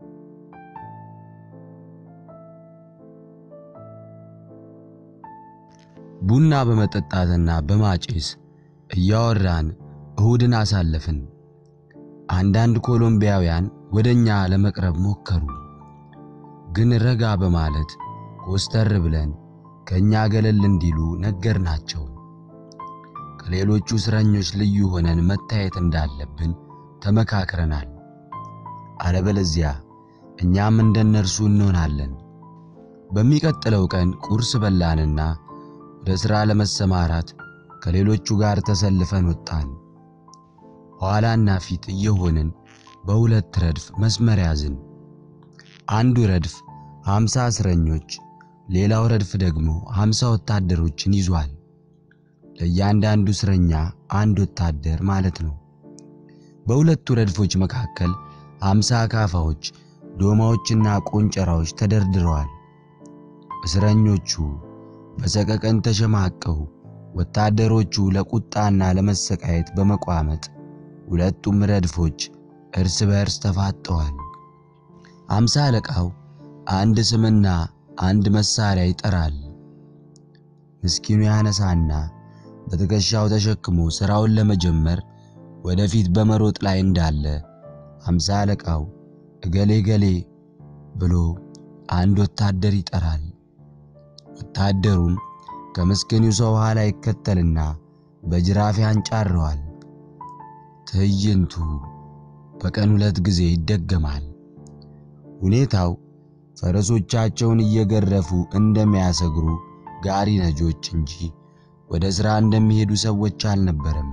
ቡና በመጠጣትና በማጨስ እያወራን እሁድን አሳለፍን። አንዳንድ ኮሎምቢያውያን ወደኛ ለመቅረብ ሞከሩ፣ ግን ረጋ በማለት ኮስተር ብለን ከኛ ገለል እንዲሉ ነገርናቸው። ከሌሎቹ እስረኞች ልዩ ሆነን መታየት እንዳለብን ተመካክረናል። አለበለዚያ እኛም እንደነርሱ እንሆናለን። በሚቀጥለው ቀን ቁርስ በላንና ወደ ሥራ ለመሰማራት ከሌሎቹ ጋር ተሰልፈን ወጣን። ኋላና ፊት እየሆንን በሁለት ረድፍ መስመር ያዝን። አንዱ ረድፍ ሃምሳ እስረኞች፣ ሌላው ረድፍ ደግሞ ሃምሳ ወታደሮችን ይዟል። ለእያንዳንዱ እስረኛ አንድ ወታደር ማለት ነው። በሁለቱ ረድፎች መካከል ሃምሳ አካፋዎች፣ ዶማዎችና ቆንጨራዎች ተደርድረዋል። እስረኞቹ በሰቀቀን ተሸማቀው ወታደሮቹ ለቁጣና ለመሰቃየት በመቋመጥ ሁለቱም ረድፎች እርስ በእርስ ተፋጠዋል። አምሳ አለቃው አንድ ስምና አንድ መሳሪያ ይጠራል። ምስኪኑ ያነሳና በትከሻው ተሸክሞ ሥራውን ለመጀመር ወደፊት በመሮጥ ላይ እንዳለ አምሳ አለቃው እገሌ ገሌ ብሎ አንድ ወታደር ይጠራል። ወታደሩም ከምስኪኑ ሰው ኋላ ይከተልና በጅራፍ ያንጫረዋል። ትዕይንቱ በቀን ሁለት ጊዜ ይደገማል። ሁኔታው ፈረሶቻቸውን እየገረፉ እንደሚያሰግሩ ጋሪ ነጆች እንጂ ወደ ሥራ እንደሚሄዱ ሰዎች አልነበረም።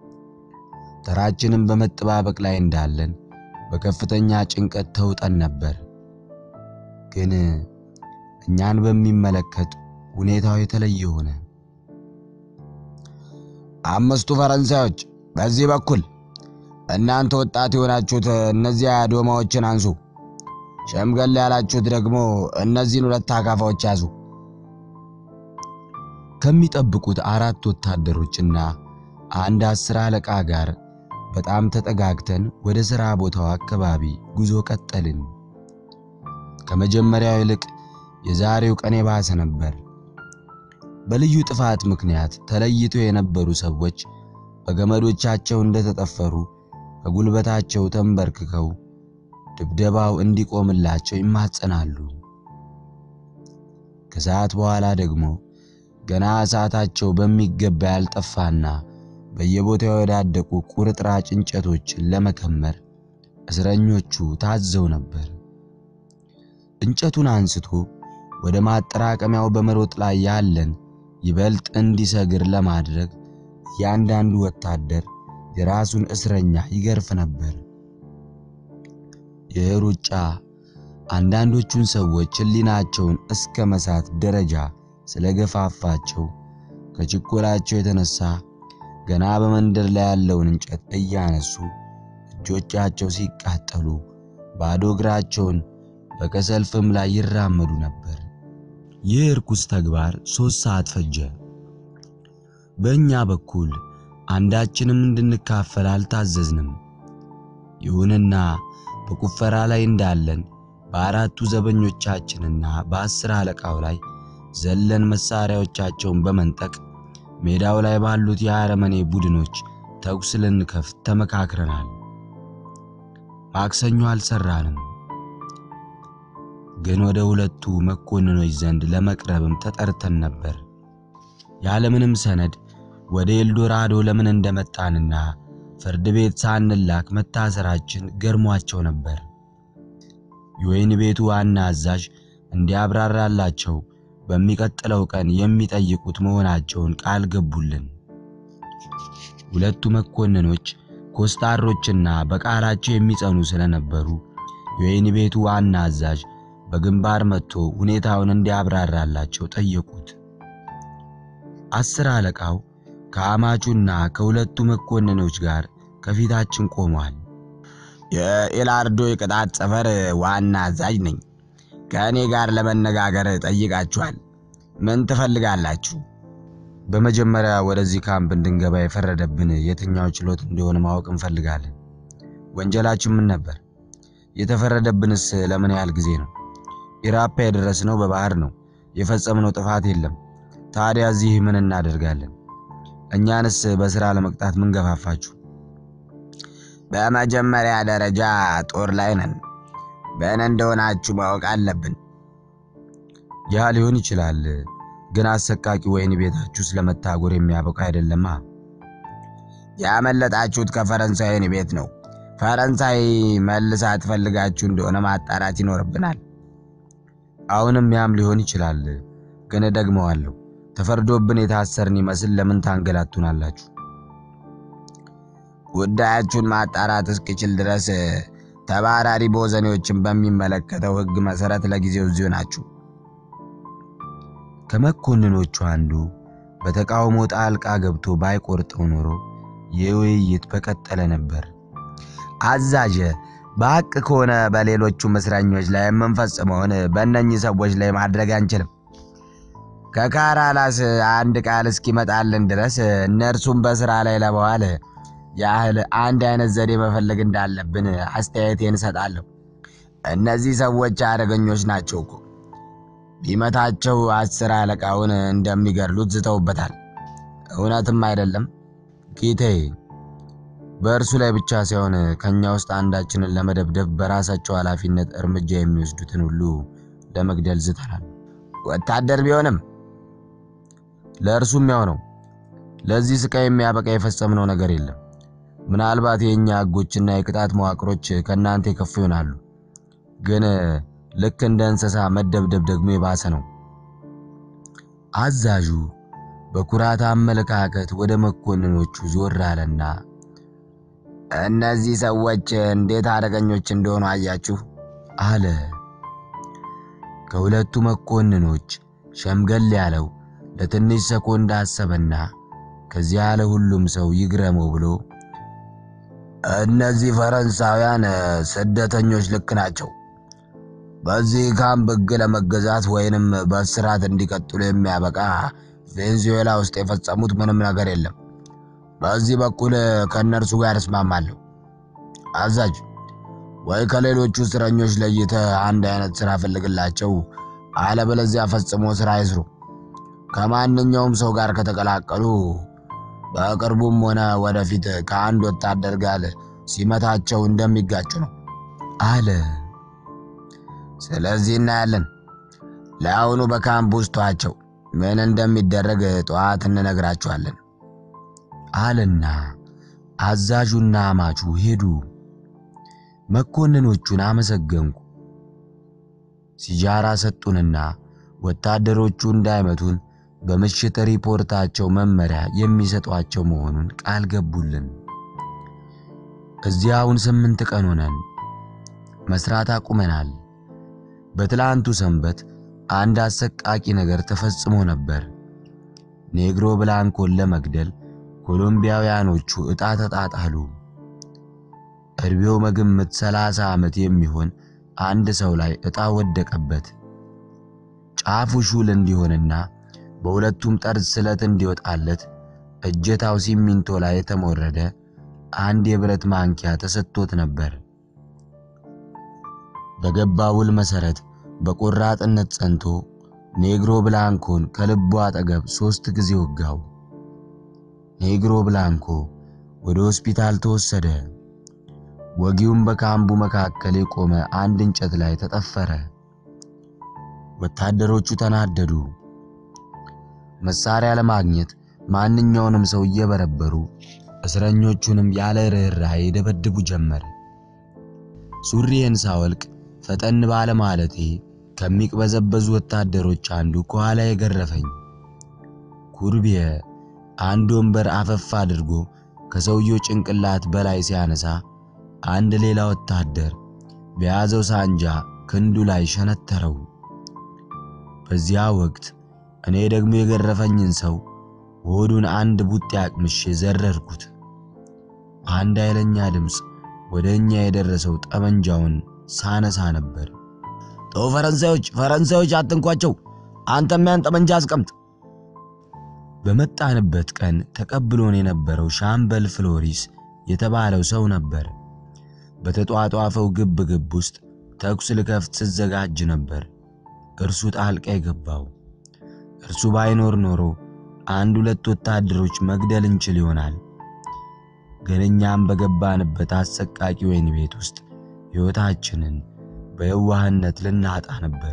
ተራችንም በመጠባበቅ ላይ እንዳለን በከፍተኛ ጭንቀት ተውጠን ነበር። ግን እኛን በሚመለከት ሁኔታው የተለየ ሆነ። አምስቱ ፈረንሳዮች በዚህ በኩል፣ እናንተ ወጣት የሆናችሁት እነዚያ ዶማዎችን አንሱ፣ ሸምገል ያላችሁት ደግሞ እነዚህን ሁለት አካፋዎች ያዙ። ከሚጠብቁት አራት ወታደሮችና አንድ አስር አለቃ ጋር በጣም ተጠጋግተን ወደ ሥራ ቦታው አካባቢ ጉዞ ቀጠልን። ከመጀመሪያው ይልቅ የዛሬው ቀን የባሰ ነበር። በልዩ ጥፋት ምክንያት ተለይተው የነበሩ ሰዎች በገመዶቻቸው እንደተጠፈሩ ከጉልበታቸው ተንበርክከው ድብደባው እንዲቆምላቸው ይማጸናሉ። ከሰዓት በኋላ ደግሞ ገና እሳታቸው በሚገባ ያልጠፋና በየቦታው የወዳደቁ ቁርጥራጭ እንጨቶችን ለመከመር እስረኞቹ ታዘው ነበር። እንጨቱን አንስቶ ወደ ማጠራቀሚያው በመሮጥ ላይ ያለን ይበልጥ እንዲሰግር ለማድረግ እያንዳንዱ ወታደር የራሱን እስረኛ ይገርፍ ነበር። ይህ ሩጫ አንዳንዶቹን ሰዎች ሕሊናቸውን እስከ መሳት ደረጃ ስለገፋፋቸው ከችኮላቸው የተነሳ ገና በመንደር ላይ ያለውን እንጨት እያነሱ እጆቻቸው ሲቃጠሉ ባዶ እግራቸውን በከሰል ፍም ላይ ይራመዱ ነበር። ይህ እርኩስ ተግባር ሦስት ሰዓት ፈጀ። በእኛ በኩል አንዳችንም እንድንካፈል አልታዘዝንም። ይሁንና በቁፈራ ላይ እንዳለን በአራቱ ዘበኞቻችንና በአስር አለቃው ላይ ዘለን መሳሪያዎቻቸውን በመንጠቅ ሜዳው ላይ ባሉት የአረመኔ ቡድኖች ተኩስ ልንከፍት ተመካክረናል። ማክሰኞ አልሰራንም፣ ግን ወደ ሁለቱ መኮንኖች ዘንድ ለመቅረብም ተጠርተን ነበር። ያለምንም ሰነድ ወደ ኤልዶራዶ ለምን እንደመጣንና ፍርድ ቤት ሳንላክ መታሰራችን ገርሟቸው ነበር። የወይን ቤቱ ዋና አዛዥ እንዲያብራራላቸው በሚቀጥለው ቀን የሚጠይቁት መሆናቸውን ቃል ገቡልን። ሁለቱ መኮንኖች ኮስታሮችና በቃላቸው የሚጸኑ ስለነበሩ የወይን ቤቱ ዋና አዛዥ በግንባር መጥቶ ሁኔታውን እንዲያብራራላቸው ጠየቁት። አስር አለቃው ከአማቹና ከሁለቱ መኮንኖች ጋር ከፊታችን ቆሟል። የኤላርዶ የቅጣት ሰፈር ዋና አዛዥ ነኝ። ከእኔ ጋር ለመነጋገር ጠይቃችኋል። ምን ትፈልጋላችሁ? በመጀመሪያ ወደዚህ ካምፕ እንድንገባ የፈረደብን የትኛው ችሎት እንደሆነ ማወቅ እንፈልጋለን። ወንጀላችን ምን ነበር? የተፈረደብንስ ለምን ያህል ጊዜ ነው? ኢራፓ የደረስነው በባህር ነው። የፈጸምነው ጥፋት የለም። ታዲያ እዚህ ምን እናደርጋለን? እኛንስ በስራ ለመቅጣት ምን ገፋፋችሁ? በመጀመሪያ ደረጃ ጦር ላይ ነን። በእኔ እንደሆናችሁ ማወቅ አለብን። ያ ሊሆን ይችላል፣ ግን አሰቃቂ ወህኒ ቤታችሁ ስለመታጎር የሚያበቃ አይደለማ። ያመለጣችሁት ከፈረንሳይ ወህኒ ቤት ነው። ፈረንሳይ መልሳ ትፈልጋችሁ እንደሆነ ማጣራት ይኖርብናል። አሁንም ያም ሊሆን ይችላል፣ ግን ደግመዋለሁ። ተፈርዶብን የታሰርን ይመስል ለምን ታንገላቱናላችሁ? ጉዳያችሁን ማጣራት እስኪችል ድረስ ተባራሪ ቦዘኔዎችን በሚመለከተው ሕግ መሰረት ለጊዜው እዚሁ ናችሁ። ከመኮንኖቹ አንዱ በተቃውሞ ጣልቃ ገብቶ ባይቆርጠው ኖሮ ይህ ውይይት በቀጠለ ነበር። አዛዥ፣ በሐቅ ከሆነ በሌሎቹም እስረኞች ላይ የምንፈጽመውን በእነኚህ ሰዎች ላይ ማድረግ አንችልም። ከካራላስ አንድ ቃል እስኪመጣልን ድረስ እነርሱም በስራ ላይ ለመዋል ያህል አንድ አይነት ዘዴ መፈለግ እንዳለብን አስተያየቴን እሰጣለሁ። እነዚህ ሰዎች አደገኞች ናቸው እኮ። ቢመታቸው አስር አለቃውን እንደሚገድሉት ዝተውበታል። እውነትም አይደለም ጌታዬ? በእርሱ ላይ ብቻ ሳይሆን ከኛ ውስጥ አንዳችንን ለመደብደብ በራሳቸው ኃላፊነት እርምጃ የሚወስዱትን ሁሉ ለመግደል ዝተናል። ወታደር ቢሆንም ለእርሱም ያው ነው። ለዚህ ስቃይ የሚያበቃ የፈጸምነው ነገር የለም። ምናልባት የእኛ ሕጎችና የቅጣት መዋቅሮች ከእናንተ የከፉ ይሆናሉ፣ ግን ልክ እንደ እንስሳ መደብደብ ደግሞ የባሰ ነው። አዛዡ በኩራት አመለካከት ወደ መኮንኖቹ ዞር አለና እነዚህ ሰዎች እንዴት አደገኞች እንደሆኑ አያችሁ አለ። ከሁለቱ መኮንኖች ሸምገል ያለው ለትንሽ ሰኮንድ አሰበና ከዚያ ያለ ሁሉም ሰው ይግረመው ብሎ እነዚህ ፈረንሳውያን ስደተኞች ልክ ናቸው። በዚህ ካምፕ ሕግ ለመገዛት ወይንም በእስራት እንዲቀጥሉ የሚያበቃ ቬንዙዌላ ውስጥ የፈጸሙት ምንም ነገር የለም። በዚህ በኩል ከእነርሱ ጋር እስማማለሁ። አዛዥ፣ ወይ ከሌሎቹ እስረኞች ለይተ አንድ አይነት ስራ ፈልግላቸው፣ አለበለዚያ ፈጽሞ ስራ አይስሩ። ከማንኛውም ሰው ጋር ከተቀላቀሉ በቅርቡም ሆነ ወደፊት ከአንድ ወታደር ጋር ሲመታቸው እንደሚጋጩ ነው አለ። ስለዚህ እናያለን። ለአሁኑ በካምፕ ውስጥ ተዋቸው። ምን እንደሚደረግ ጠዋት እንነግራችኋለን አለና አዛዡና አማቹ ሄዱ። መኮንኖቹን አመሰገንኩ። ሲጃራ ሰጡንና ወታደሮቹ እንዳይመቱን በምሽት ሪፖርታቸው መመሪያ የሚሰጧቸው መሆኑን ቃል ገቡልን። እዚያውን ስምንት ቀን ሆነን መስራት አቁመናል። በትላንቱ ሰንበት አንድ አሰቃቂ ነገር ተፈጽሞ ነበር። ኔግሮ ብላንኮን ለመግደል ኮሎምቢያውያኖቹ ዕጣ ተጣጣሉ። እድሜው በግምት ሰላሳ ዓመት የሚሆን አንድ ሰው ላይ ዕጣ ወደቀበት። ጫፉ ሹል እንዲሆንና በሁለቱም ጠርዝ ስለት እንዲወጣለት እጀታው ሲሚንቶ ላይ የተሞረደ አንድ የብረት ማንኪያ ተሰጥቶት ነበር። በገባ ውል መሰረት በቆራጥነት ጸንቶ ኔግሮ ብላንኮን ከልቡ አጠገብ ሦስት ጊዜ ወጋው። ኔግሮ ብላንኮ ወደ ሆስፒታል ተወሰደ። ወጊውም በካምቡ መካከል የቆመ አንድ እንጨት ላይ ተጠፈረ። ወታደሮቹ ተናደዱ። መሳሪያ ለማግኘት ማንኛውንም ሰው እየበረበሩ እስረኞቹንም ያለ ርኅራኄ ደበድቡ ጀመር። ሱሪዬን ሳወልቅ ፈጠን ባለ ማለቴ ከሚቅበዘበዙ ወታደሮች አንዱ ከኋላ የገረፈኝ። ኩርቢየ አንድ ወንበር አፈፍ አድርጎ ከሰውየው ጭንቅላት በላይ ሲያነሳ አንድ ሌላ ወታደር በያዘው ሳንጃ ክንዱ ላይ ሸነተረው። በዚያ ወቅት እኔ ደግሞ የገረፈኝን ሰው ሆዱን አንድ ቡጤ አቅምሼ ዘረርኩት። አንድ ኃይለኛ ድምፅ ወደ እኛ የደረሰው ጠመንጃውን ሳነሳ ነበር። ተው ፈረንሳዮች፣ ፈረንሳዮች አትንኳቸው! አንተም ያን ጠመንጃ አስቀምጥ። በመጣንበት ቀን ተቀብሎን የነበረው ሻምበል ፍሎሪስ የተባለው ሰው ነበር። በተጧጧፈው ግብ ግብ ውስጥ ተኩስ ልከፍት ስዘጋጅ ነበር እርሱ ጣልቃ የገባው። እርሱ ባይኖር ኖሮ አንድ ሁለት ወታደሮች መግደል እንችል ይሆናል። ግን እኛም በገባንበት አሰቃቂ ወህኒ ቤት ውስጥ ሕይወታችንን በየዋህነት ልናጣ ነበር።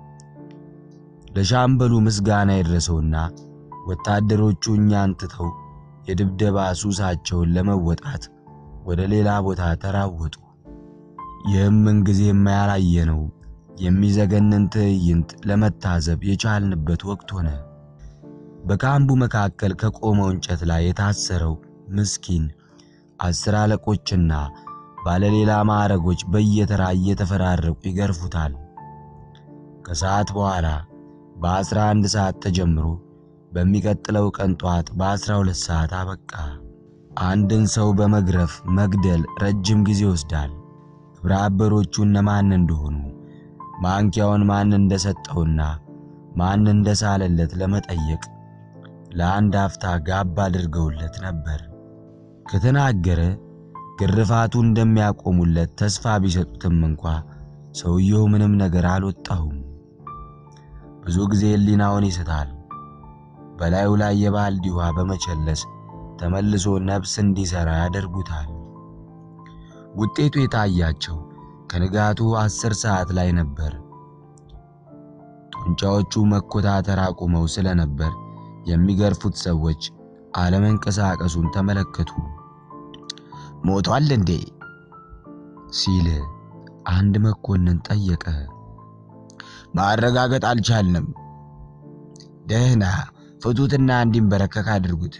ለሻምበሉ ምስጋና ይድረሰውና ወታደሮቹ እኛን ትተው የድብደባ ሱሳቸውን ለመወጣት ወደ ሌላ ቦታ ተራወጡ። ይህም ምንጊዜ የማያላየነው የሚዘገንን ትዕይንት ለመታዘብ የቻልንበት ወቅት ሆነ። በካምቡ መካከል ከቆመው እንጨት ላይ የታሰረው ምስኪን አስር አለቆችና ባለሌላ ማዕረጎች በየተራ እየተፈራረቁ ይገርፉታል። ከሰዓት በኋላ በአስራ አንድ ሰዓት ተጀምሮ በሚቀጥለው ቀን ጧት በአስራ ሁለት ሰዓት አበቃ። አንድን ሰው በመግረፍ መግደል ረጅም ጊዜ ይወስዳል። ግብረ አበሮቹ እነማን እንደሆኑ ማንኪያውን ማን እንደሰጠውና ማን እንደሳለለት ለመጠየቅ ለአንድ አፍታ ጋብ አድርገውለት ነበር። ከተናገረ ግርፋቱ እንደሚያቆሙለት ተስፋ ቢሰጡትም እንኳ ሰውየው ምንም ነገር አልወጣሁም። ብዙ ጊዜ ሕሊናውን ይስታል። በላዩ ላይ የባልዲ ውሃ በመቸለስ ተመልሶ ነፍስ እንዲሠራ ያደርጉታል። ውጤቱ የታያቸው ከንጋቱ አስር ሰዓት ላይ ነበር። ጡንቻዎቹ መኮታተር አቁመው ስለነበር የሚገርፉት ሰዎች አለመንቀሳቀሱን ተመለከቱ። ሞቷል እንዴ? ሲል አንድ መኮንን ጠየቀ። ማረጋገጥ አልቻልንም። ደህና ፍቱትና እንዲንበረከክ አድርጉት።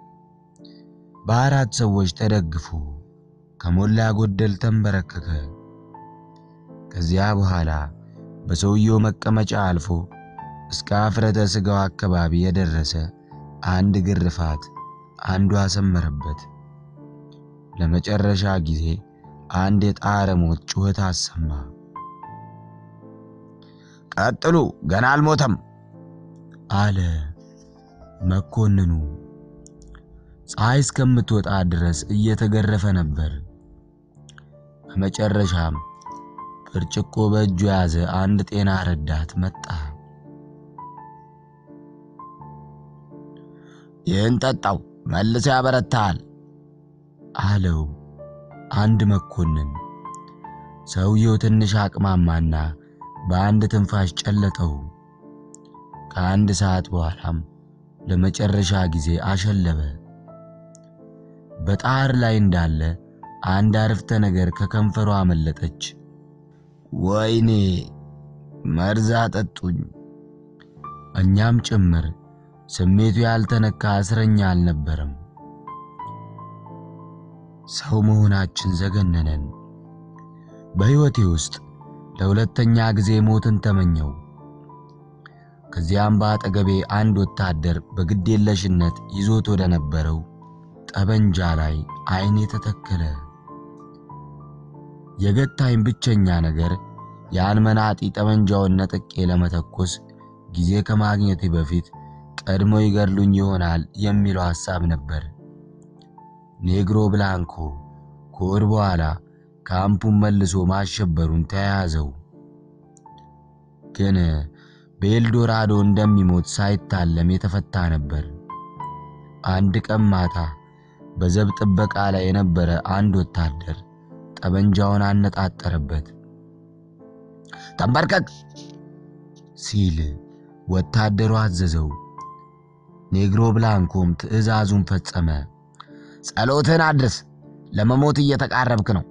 በአራት ሰዎች ተደግፎ ከሞላ ጎደል ተንበረከከ። ከዚያ በኋላ በሰውየው መቀመጫ አልፎ እስከ አፍረተ ሥጋው አካባቢ የደረሰ አንድ ግርፋት አንዱ አሰመረበት። ለመጨረሻ ጊዜ አንድ የጣረ ሞት ጩኸት አሰማ። ቀጥሉ፣ ገና አልሞተም አለ መኮንኑ። ፀሐይ እስከምትወጣ ድረስ እየተገረፈ ነበር። በመጨረሻም ብርጭቆ በእጁ የያዘ አንድ ጤና ረዳት መጣ። ይህን ጠጣው፣ መልሶ ያበረታል አለው አንድ መኮንን። ሰውየው ትንሽ አቅማማና በአንድ ትንፋሽ ጨለጠው። ከአንድ ሰዓት በኋላም ለመጨረሻ ጊዜ አሸለበ። በጣር ላይ እንዳለ አንድ አረፍተ ነገር ከከንፈሯ አመለጠች። ወይኔ መርዛ ጠጡኝ። እኛም ጭምር ስሜቱ ያልተነካ እስረኛ አልነበረም። ሰው መሆናችን ዘገነነን። በሕይወቴ ውስጥ ለሁለተኛ ጊዜ ሞትን ተመኘው። ከዚያም በአጠገቤ አንድ ወታደር በግዴለሽነት ይዞት ወደ ነበረው ጠበንጃ ላይ ዓይኔ ተተከለ። የገታኝ ብቸኛ ነገር ያን መናጢ ጠመንጃውን ነጥቄ ለመተኮስ ጊዜ ከማግኘቴ በፊት ቀድሞ ይገድሉኝ ይሆናል የሚለው ሐሳብ ነበር። ኔግሮ ብላንኮ ከወር በኋላ ካምፑን መልሶ ማሸበሩን ተያያዘው። ግን በኤልዶራዶ እንደሚሞት ሳይታለም የተፈታ ነበር። አንድ ቀን ማታ በዘብ ጥበቃ ላይ የነበረ አንድ ወታደር ጠመንጃውን አነጣጠረበት። ተንበርከክ ሲል ወታደሩ አዘዘው። ኔግሮ ብላንኮም ትዕዛዙን ፈጸመ። ጸሎትን አድርስ፣ ለመሞት እየተቃረብክ ነው።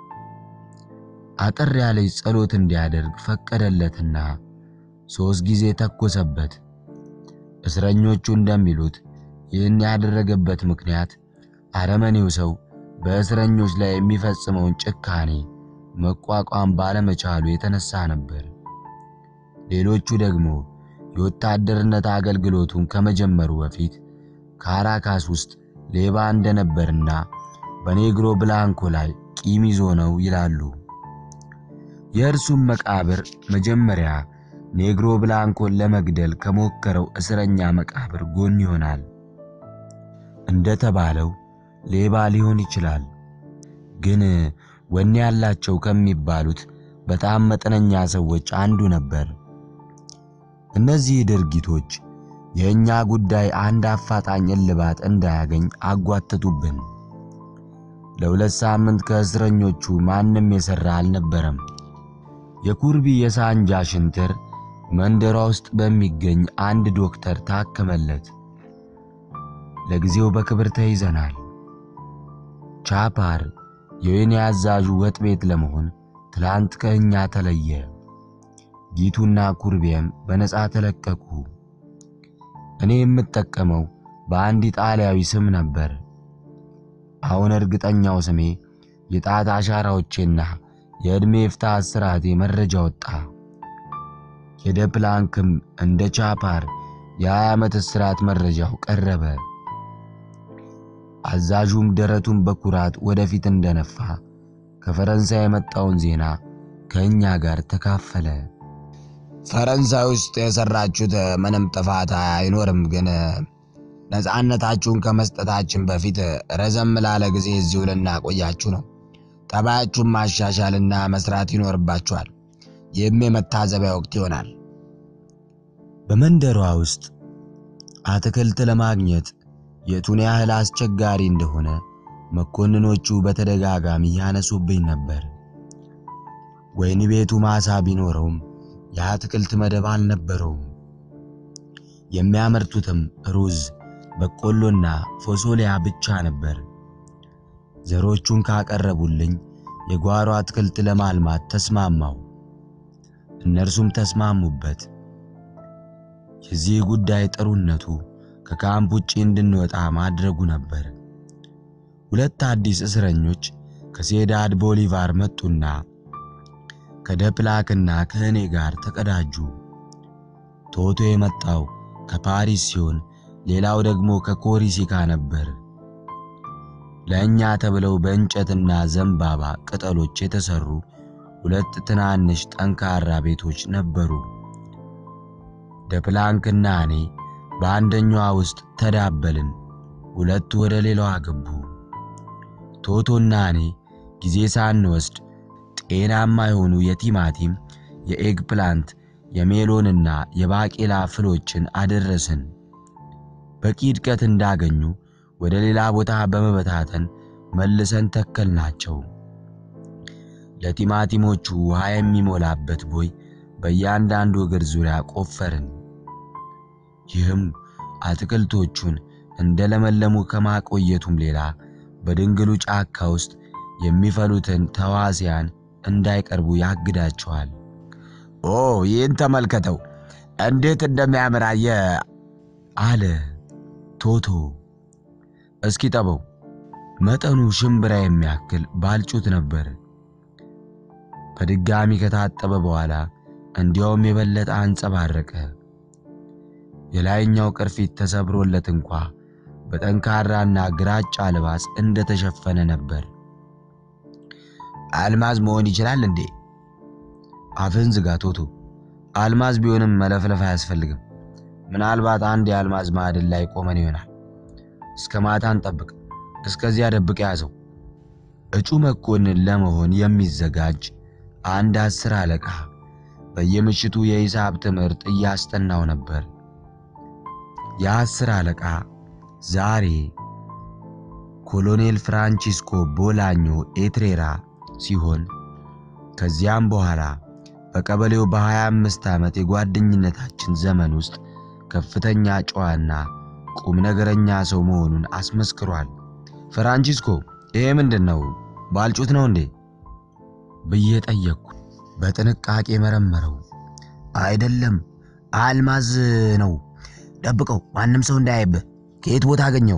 አጠር ያለች ጸሎት እንዲያደርግ ፈቀደለትና ሦስት ጊዜ ተኮሰበት። እስረኞቹ እንደሚሉት ይህን ያደረገበት ምክንያት አረመኔው ሰው በእስረኞች ላይ የሚፈጽመውን ጭካኔ መቋቋም ባለመቻሉ የተነሳ ነበር። ሌሎቹ ደግሞ የወታደርነት አገልግሎቱን ከመጀመሩ በፊት ካራካስ ውስጥ ሌባ እንደነበርና በኔግሮ ብላንኮ ላይ ቂም ይዞ ነው ይላሉ። የእርሱም መቃብር መጀመሪያ ኔግሮ ብላንኮን ለመግደል ከሞከረው እስረኛ መቃብር ጎን ይሆናል። እንደተባለው ሌባ ሊሆን ይችላል፣ ግን ወኔ ያላቸው ከሚባሉት በጣም መጠነኛ ሰዎች አንዱ ነበር። እነዚህ ድርጊቶች የእኛ ጉዳይ አንድ አፋጣኝ እልባት እንዳያገኝ አጓተቱብን። ለሁለት ሳምንት ከእስረኞቹ ማንም የሠራ አልነበረም። የኩርቢ የሳንጃ ሽንትር መንደሯ ውስጥ በሚገኝ አንድ ዶክተር ታከመለት። ለጊዜው በክብር ተይዘናል። ቻፓር የወይኔ አዛዡ ወጥ ቤት ለመሆን ትላንት ከእኛ ተለየ። ጊቱና ኩርቤም በነፃ ተለቀቁ። እኔ የምጠቀመው በአንድ ኢጣሊያዊ ስም ነበር። አሁን እርግጠኛው ስሜ የጣት አሻራዎቼና የዕድሜ ፍታ እስራቴ መረጃ ወጣ። የደፕላንክም እንደ ቻፓር የሀያ ዓመት እስራት መረጃው ቀረበ። አዛዡም ደረቱን በኩራት ወደፊት እንደነፋ ከፈረንሳይ የመጣውን ዜና ከእኛ ጋር ተካፈለ። ፈረንሳይ ውስጥ የሰራችሁት ምንም ጥፋት አይኖርም፣ ግን ነፃነታችሁን ከመስጠታችን በፊት ረዘም ላለ ጊዜ እዚሁ ልናቆያችሁ ነው። ጠባያችሁን ማሻሻልና መስራት ይኖርባችኋል። ይህም የመታዘቢያ ወቅት ይሆናል። በመንደሯ ውስጥ አትክልት ለማግኘት የቱን ያህል አስቸጋሪ እንደሆነ መኮንኖቹ በተደጋጋሚ ያነሱብኝ ነበር። ወይን ቤቱ ማሳ ቢኖረውም የአትክልት መደብ አልነበረውም። የሚያመርቱትም ሩዝ፣ በቆሎና ፎሶሊያ ብቻ ነበር። ዘሮቹን ካቀረቡልኝ የጓሮ አትክልት ለማልማት ተስማማው። እነርሱም ተስማሙበት። የዚህ ጉዳይ ጥሩነቱ ከካምፕ ውጪ እንድንወጣ ማድረጉ ነበር። ሁለት አዲስ እስረኞች ከሴዳድ ቦሊቫር መጡና ከደፕላክና ከእኔ ጋር ተቀዳጁ። ቶቶ የመጣው ከፓሪስ ሲሆን ሌላው ደግሞ ከኮሪሲካ ነበር። ለእኛ ተብለው በእንጨትና ዘንባባ ቅጠሎች የተሰሩ ሁለት ትናንሽ ጠንካራ ቤቶች ነበሩ። ደፕላንክና እኔ በአንደኛዋ ውስጥ ተዳበልን። ሁለቱ ወደ ሌላዋ ገቡ። ቶቶና እኔ ጊዜ ሳንወስድ ጤናማ የሆኑ የቲማቲም፣ የኤግ ፕላንት፣ የሜሎንና የባቄላ ፍሎችን አደረስን። በቂ እድገት እንዳገኙ ወደ ሌላ ቦታ በመበታተን መልሰን ተከልናቸው። ለቲማቲሞቹ ውሃ የሚሞላበት ቦይ በእያንዳንዱ እግር ዙሪያ ቆፈርን። ይህም አትክልቶቹን እንደለመለሙ ከማቆየቱም ሌላ በድንግሉ ጫካ ውስጥ የሚፈሉትን ተዋሲያን እንዳይቀርቡ ያግዳቸዋል። ኦ ይህን ተመልከተው እንዴት እንደሚያምር አየህ አለ ቶቶ። እስኪ ጠበው። መጠኑ ሽምብራ የሚያክል ባልጩት ነበር። በድጋሚ ከታጠበ በኋላ እንዲያውም የበለጠ አንጸባረቀ። የላይኛው ቅርፊት ተሰብሮለት እንኳ በጠንካራና ግራጫ ልባስ እንደተሸፈነ ነበር። አልማዝ መሆን ይችላል እንዴ? አፍህን ዝጋ ቶቶ። አልማዝ ቢሆንም መለፍለፍ አያስፈልግም። ምናልባት አንድ የአልማዝ ማዕድን ላይ ቆመን ይሆናል። እስከ ማታ እንጠብቅ። እስከዚያ ደብቅ ያዘው። እጩ መኮንን ለመሆን የሚዘጋጅ አንድ አስር አለቃ በየምሽቱ የሂሳብ ትምህርት እያስጠናው ነበር። የአስር አለቃ ዛሬ ኮሎኔል ፍራንቺስኮ ቦላኞ ኤትሬራ ሲሆን ከዚያም በኋላ በቀበሌው በ25 ዓመት የጓደኝነታችን ዘመን ውስጥ ከፍተኛ ጨዋና ቁም ነገረኛ ሰው መሆኑን አስመስክሯል። ፍራንቺስኮ ይሄ ምንድን ነው? ባልጩት ነው እንዴ ብዬ ጠየቅኩ። በጥንቃቄ መረመረው። አይደለም አልማዝ ነው። ደብቀው፣ ማንም ሰው እንዳያይብህ። ከየት ቦታ አገኘው?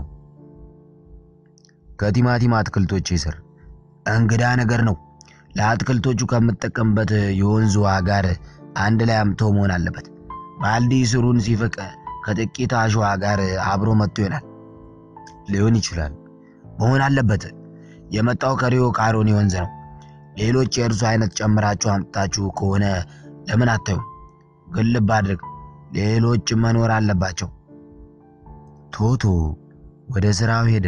ከቲማቲም አትክልቶቼ ስር። እንግዳ ነገር ነው። ለአትክልቶቹ ከምጠቀምበት የወንዝ ውሃ ጋር አንድ ላይ አምቶ መሆን አለበት። ባልዲ ስሩን ሲፍቅ ከጥቂት አሸዋ ጋር አብሮ መጥቶ ይሆናል። ሊሆን ይችላል። መሆን አለበት። የመጣው ከሪዮ ካሮኒ ወንዝ ነው። ሌሎች የእርሱ አይነት ጨምራችሁ አምጥታችሁ ከሆነ ለምን አታዩም? ግን ልብ አድርግ፣ ሌሎች መኖር አለባቸው። ቶቶ ወደ ስራው ሄደ።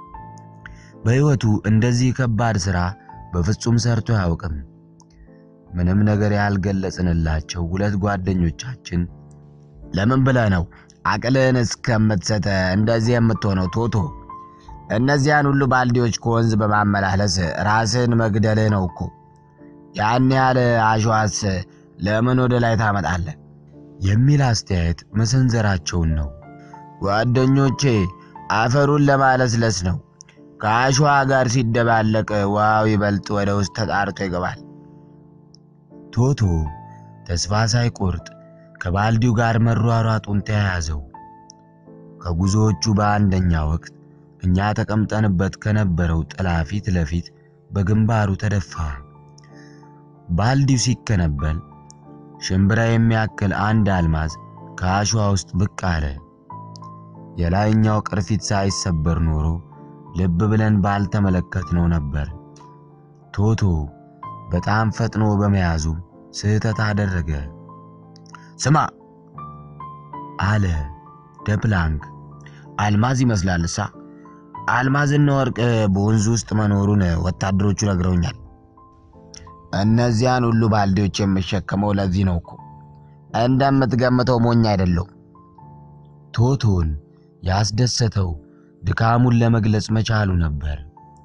በሕይወቱ እንደዚህ ከባድ ሥራ በፍጹም ሰርቶ አያውቅም። ምንም ነገር ያልገለጽንላቸው ሁለት ጓደኞቻችን ለምን ብለህ ነው አቅልህን እስከምትሰጥ እንደዚህ የምትሆነው ቶቶ? እነዚያን ሁሉ ባልዲዎች ከወንዝ በማመላለስ ራስን መግደልህ ነው እኮ። ያን ያህል አሸዋስ ለምን ወደ ላይ ታመጣለህ? የሚል አስተያየት መሰንዘራቸውን ነው። ጓደኞቼ አፈሩን ለማለስለስ ነው። ከአሸዋ ጋር ሲደባለቅ ውሃው ይበልጥ ወደ ውስጥ ተጣርቶ ይገባል። ቶቶ ተስፋ ሳይቆርጥ ከባልዲው ጋር መሯሯጡን ተያያዘው። ከጉዞዎቹ በአንደኛ ወቅት እኛ ተቀምጠንበት ከነበረው ጥላ ፊት ለፊት በግንባሩ ተደፋ። ባልዲው ሲከነበል ሽምብራ የሚያክል አንድ አልማዝ ከአሸዋ ውስጥ ብቅ አለ። የላይኛው ቅርፊት ሳይሰበር ኖሮ ልብ ብለን ባልተመለከትነው ነበር። ቶቶ በጣም ፈጥኖ በመያዙ ስህተት አደረገ። ስማ አለ ደፕላንክ። አልማዝ ይመስላል እሳ አልማዝና ወርቅ በወንዙ ውስጥ መኖሩን ወታደሮቹ ነግረውኛል። እነዚያን ሁሉ ባልዲዎች የምሸከመው ለዚህ ነው እኮ። እንደምትገምተው ሞኝ አይደለሁ። ቶቶን ያስደሰተው ድካሙን ለመግለጽ መቻሉ ነበር።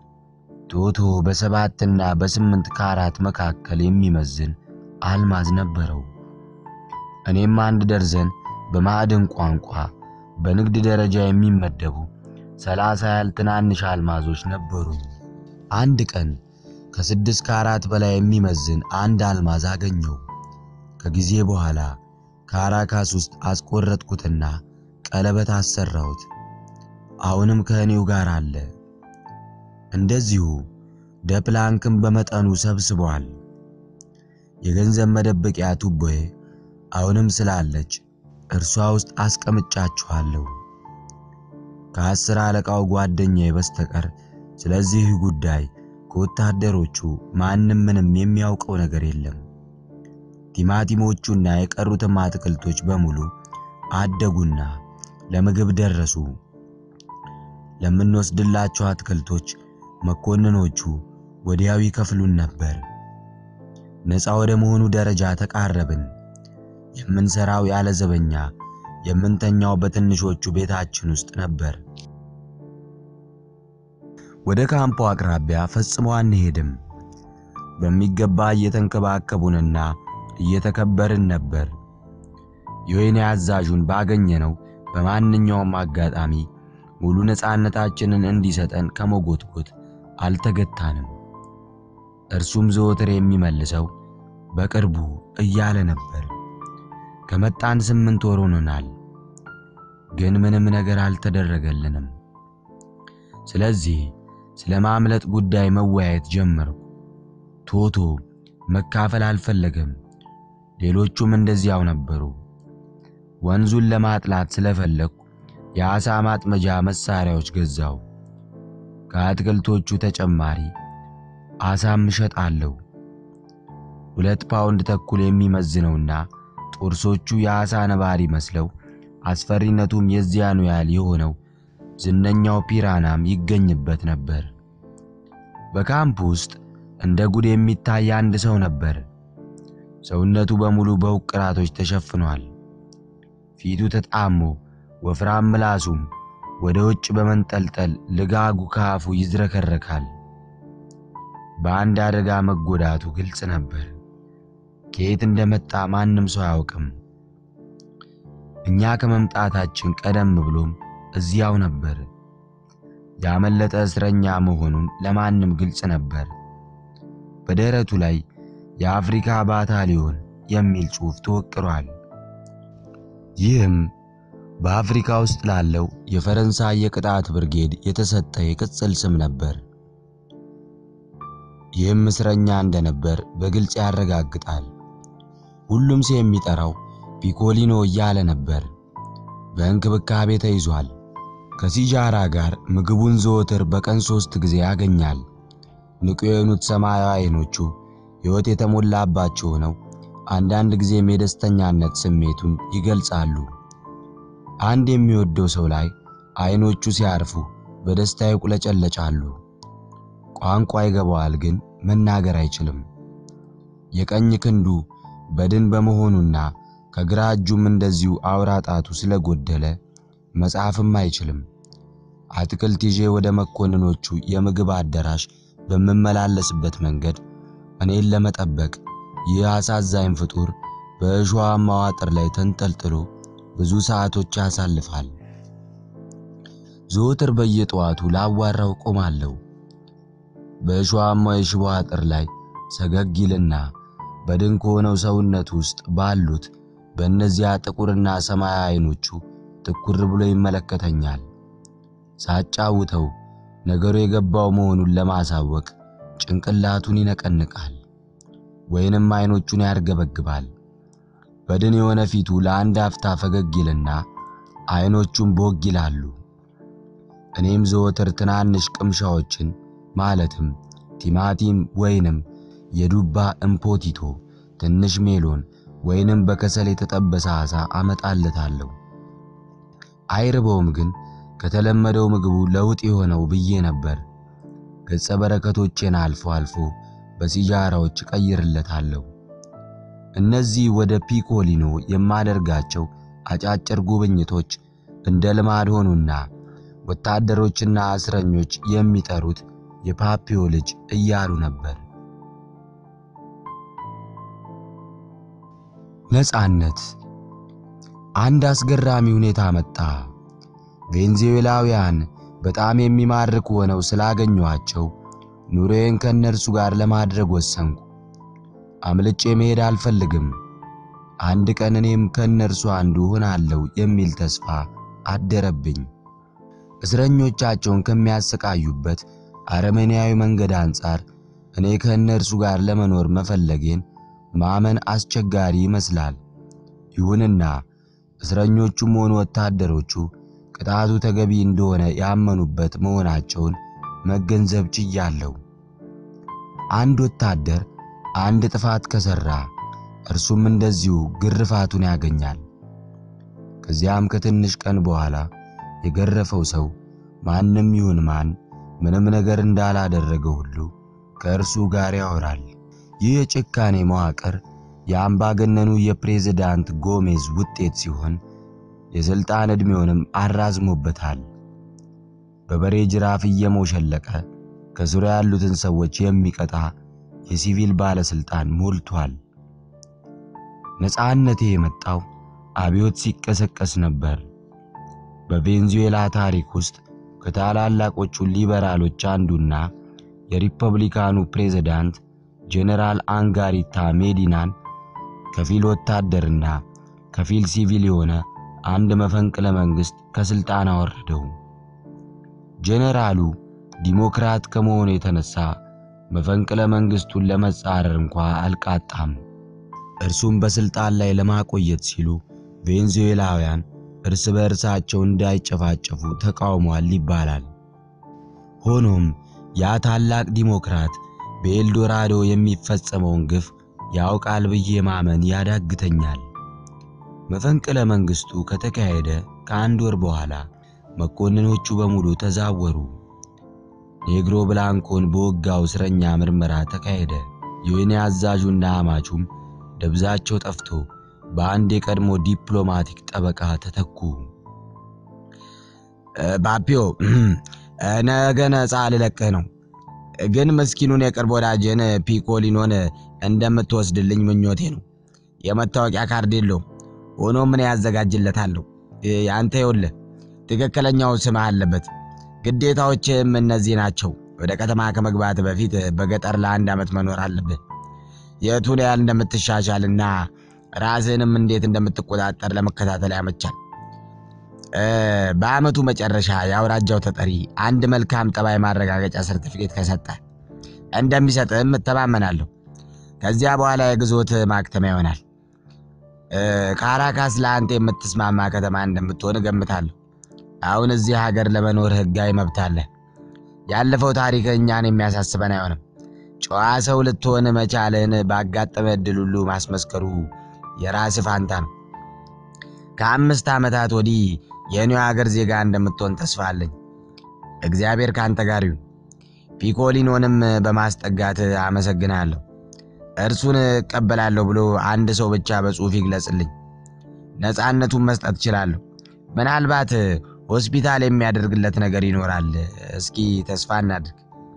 ቶቶ በሰባትና በስምንት ካራት መካከል የሚመዝን አልማዝ ነበረው። እኔም አንድ ደርዘን በማዕድን ቋንቋ በንግድ ደረጃ የሚመደቡ ሰላሳ ያህል ትናንሽ አልማዞች ነበሩኝ። አንድ ቀን ከስድስት ካራት በላይ የሚመዝን አንድ አልማዝ አገኘው። ከጊዜ በኋላ ካራካስ ውስጥ አስቆረጥኩትና ቀለበት አሰራሁት። አሁንም ከእኔው ጋር አለ። እንደዚሁ ደፕላንክም በመጠኑ ሰብስቧል። የገንዘብ መደበቂያ ቱቦዬ አሁንም ስላለች እርሷ ውስጥ አስቀምጫችኋለሁ። ከአስር አለቃው ጓደኛዬ በስተቀር ስለዚህ ጉዳይ ከወታደሮቹ ማንም ምንም የሚያውቀው ነገር የለም። ቲማቲሞቹና የቀሩትም አትክልቶች በሙሉ አደጉና ለምግብ ደረሱ። ለምንወስድላቸው አትክልቶች መኮንኖቹ ወዲያው ይከፍሉን ነበር። ነፃ ወደ መሆኑ ደረጃ ተቃረብን። የምንሰራው ያለ ዘበኛ፣ የምንተኛው በትንሾቹ ቤታችን ውስጥ ነበር። ወደ ካምፖ አቅራቢያ ፈጽሞ አንሄድም። በሚገባ እየተንከባከቡንና እየተከበርን ነበር። የወይኔ አዛዡን ባገኘነው በማንኛውም አጋጣሚ ሙሉ ነፃነታችንን እንዲሰጠን ከመጎትጎት አልተገታንም። እርሱም ዘወትር የሚመልሰው በቅርቡ እያለ ነበር። ከመጣን ስምንት ወር ሆኖናል፣ ግን ምንም ነገር አልተደረገልንም። ስለዚህ ስለ ማምለጥ ጉዳይ መወያየት ጀመርኩ። ቶቶ መካፈል አልፈለገም። ሌሎቹም እንደዚያው ነበሩ። ወንዙን ለማጥላት ስለፈለግኩ የዓሣ ማጥመጃ መሳሪያዎች ገዛው። ከአትክልቶቹ ተጨማሪ ዓሣም እሸጣለሁ። ሁለት ፓውንድ ተኩል የሚመዝነውና ጥርሶቹ የዓሣ ነባሪ መስለው አስፈሪነቱም የዚያኑ ያህል የሆነው ዝነኛው ፒራናም ይገኝበት ነበር። በካምፕ ውስጥ እንደ ጉድ የሚታይ አንድ ሰው ነበር። ሰውነቱ በሙሉ በውቅራቶች ተሸፍኗል። ፊቱ ተጣሞ ወፍራም ምላሱም ወደ ውጭ በመንጠልጠል ልጋጉ ከአፉ ይዝረከረካል። በአንድ አደጋ መጎዳቱ ግልጽ ነበር። ከየት እንደመጣ ማንም ሰው አያውቅም። እኛ ከመምጣታችን ቀደም ብሎም እዚያው ነበር። ያመለጠ እስረኛ መሆኑን ለማንም ግልጽ ነበር። በደረቱ ላይ የአፍሪካ ባታሊዮን የሚል ጽሑፍ ተወቅሯል። ይህም በአፍሪካ ውስጥ ላለው የፈረንሳይ የቅጣት ብርጌድ የተሰጠ የቅጽል ስም ነበር። ይህም እስረኛ እንደነበር በግልጽ ያረጋግጣል። ሁሉም ሰው የሚጠራው ፒኮሊኖ እያለ ነበር። በእንክብካቤ ተይዟል። ከሲጃራ ጋር ምግቡን ዘወትር በቀን ሶስት ጊዜ ያገኛል። ንቁ የሆኑት ሰማያዊ አይኖቹ ሕይወት የተሞላባቸው ነው። አንዳንድ ጊዜም የደስተኛነት ስሜቱን ይገልጻሉ። አንድ የሚወደው ሰው ላይ አይኖቹ ሲያርፉ በደስታ ይቁለጨለጫሉ። ቋንቋ ይገባዋል፣ ግን መናገር አይችልም። የቀኝ ክንዱ በድን በመሆኑና ከግራ እጁም እንደዚሁ አውራ ጣቱ ስለጎደለ መጻፍም አይችልም። አትክልት ይዤ ወደ መኮንኖቹ የምግብ አዳራሽ በምመላለስበት መንገድ እኔን ለመጠበቅ ይህ አሳዛኝ ፍጡር በእሾሃማው አጥር ላይ ተንጠልጥሎ ብዙ ሰዓቶች ያሳልፋል። ዘወትር በየጠዋቱ ላዋራው ቆማለሁ። በእሾሃማው የሽቦ አጥር ላይ ሰገግ ይልና በድን ከሆነው ሰውነት ውስጥ ባሉት በእነዚያ ጥቁርና ሰማያዊ አይኖቹ ትኩር ብሎ ይመለከተኛል። ሳጫውተው ነገሩ የገባው መሆኑን ለማሳወቅ ጭንቅላቱን ይነቀንቃል ወይንም አይኖቹን ያርገበግባል። በድን የሆነ ፊቱ ለአንድ አፍታ ፈገግ ይልና አይኖቹን ቦግ ይላሉ። እኔም ዘወትር ትናንሽ ቅምሻዎችን ማለትም ቲማቲም ወይንም የዱባ እምፖቲቶ፣ ትንሽ ሜሎን ወይንም በከሰል የተጠበሰ ዓሣ አመጣለታለሁ። አይርበውም፣ ግን ከተለመደው ምግቡ ለውጥ የሆነው ብዬ ነበር። ገጸ በረከቶቼን አልፎ አልፎ በሲጃራዎች እቀይርለታለሁ። እነዚህ ወደ ፒኮሊኖ የማደርጋቸው አጫጭር ጉብኝቶች እንደ ልማድ ሆኑና ወታደሮችና እስረኞች የሚጠሩት የፓፒዮ ልጅ እያሉ ነበር። ነጻነት አንድ አስገራሚ ሁኔታ መጣ። ቬንዙዌላውያን በጣም የሚማርክ ሆነው ስላገኘኋቸው ኑሮዬን ከእነርሱ ጋር ለማድረግ ወሰንኩ። አምልጬ መሄድ አልፈልግም። አንድ ቀን እኔም ከእነርሱ አንዱ ሆናለሁ የሚል ተስፋ አደረብኝ። እስረኞቻቸውን ከሚያሰቃዩበት አረመኔያዊ መንገድ አንጻር እኔ ከእነርሱ ጋር ለመኖር መፈለጌን ማመን አስቸጋሪ ይመስላል። ይሁንና እስረኞቹም ሆኑ ወታደሮቹ ቅጣቱ ተገቢ እንደሆነ ያመኑበት መሆናቸውን መገንዘብ ችያለሁ። አንድ ወታደር አንድ ጥፋት ከሰራ እርሱም እንደዚሁ ግርፋቱን ያገኛል። ከዚያም ከትንሽ ቀን በኋላ የገረፈው ሰው ማንም ይሁን ማን ምንም ነገር እንዳላደረገ ሁሉ ከእርሱ ጋር ያወራል። ይህ የጭካኔ መዋቅር የአምባገነኑ የፕሬዝዳንት ጎሜዝ ውጤት ሲሆን የሥልጣን ዕድሜውንም አራዝሞበታል። በበሬ ጅራፍ እየሞሸለቀ ከዙሪያ ያሉትን ሰዎች የሚቀጣ የሲቪል ባለሥልጣን ሞልቷል። ነፃነቴ የመጣው አብዮት ሲቀሰቀስ ነበር። በቬንዙዌላ ታሪክ ውስጥ ከታላላቆቹ ሊበራሎች አንዱና የሪፐብሊካኑ ፕሬዝዳንት ጄኔራል አንጋሪታ ሜዲናን ከፊል ወታደርና ከፊል ሲቪል የሆነ አንድ መፈንቅለ መንግስት ከስልጣን አወረደው። ጄኔራሉ ዲሞክራት ከመሆኑ የተነሳ መፈንቅለ መንግስቱን ለመጻረር እንኳ አልቃጣም። እርሱም በስልጣን ላይ ለማቆየት ሲሉ ቬንዙዌላውያን እርስ በእርሳቸው እንዳይጨፋጨፉ ተቃውሟል ይባላል። ሆኖም ያ ታላቅ ዲሞክራት በኤልዶራዶ የሚፈጸመውን ግፍ ያውቃል ብዬ ማመን ያዳግተኛል። መፈንቅለ መንግስቱ ከተካሄደ ከአንድ ወር በኋላ መኮንኖቹ በሙሉ ተዛወሩ። ኔግሮ ብላንኮን በወጋው እስረኛ ምርመራ ተካሄደ። የወህኒ አዛዡና አማቹም ደብዛቸው ጠፍቶ በአንድ የቀድሞ ዲፕሎማቲክ ጠበቃ ተተኩ። ባፒዮ ነገ ነፃ ልለቅህ ነው፣ ግን ምስኪኑን የቅርብ ወዳጅን ፒኮሊኖን እንደምትወስድልኝ ምኞቴ ነው። የመታወቂያ ካርድ የለውም። ሆኖ ምን ያዘጋጅለታለሁ? ያንተ ይኸውልህ ትክክለኛው ስምህ አለበት። ግዴታዎችም እነዚህ ናቸው። ወደ ከተማ ከመግባት በፊት በገጠር ለአንድ ዓመት መኖር አለብህ። የቱን ያህል እንደምትሻሻልና ራስህንም እንዴት እንደምትቆጣጠር ለመከታተል ያመቻል። በዓመቱ መጨረሻ የአውራጃው ተጠሪ አንድ መልካም ጠባይ ማረጋገጫ ሰርቲፊኬት ከሰጠ እንደሚሰጥህም እተማመናለሁ። ከዚያ በኋላ የግዞት ማክተሚያ ይሆናል። ካራካስ ለአንተ የምትስማማ ከተማ እንደምትሆን እገምታለሁ። አሁን እዚህ ሀገር ለመኖር ሕጋዊ መብት አለ። ያለፈው ታሪክ እኛን የሚያሳስበን አይሆንም። ጨዋ ሰው ልትሆን መቻልህን ባጋጠመ ዕድል ሁሉ ማስመስከሩ የራስህ ፋንታ ነው። ከአምስት ዓመታት ወዲህ የኒው ሀገር ዜጋ እንደምትሆን ተስፋ አለኝ። እግዚአብሔር ከአንተ ጋር ይሁን። ፒኮሊኖንም በማስጠጋት አመሰግናለሁ። እርሱን እቀበላለሁ ብሎ አንድ ሰው ብቻ በጽሑፍ ይግለጽልኝ። ነፃነቱን መስጠት እችላለሁ። ምናልባት ሆስፒታል የሚያደርግለት ነገር ይኖራል። እስኪ ተስፋ እናድርግ።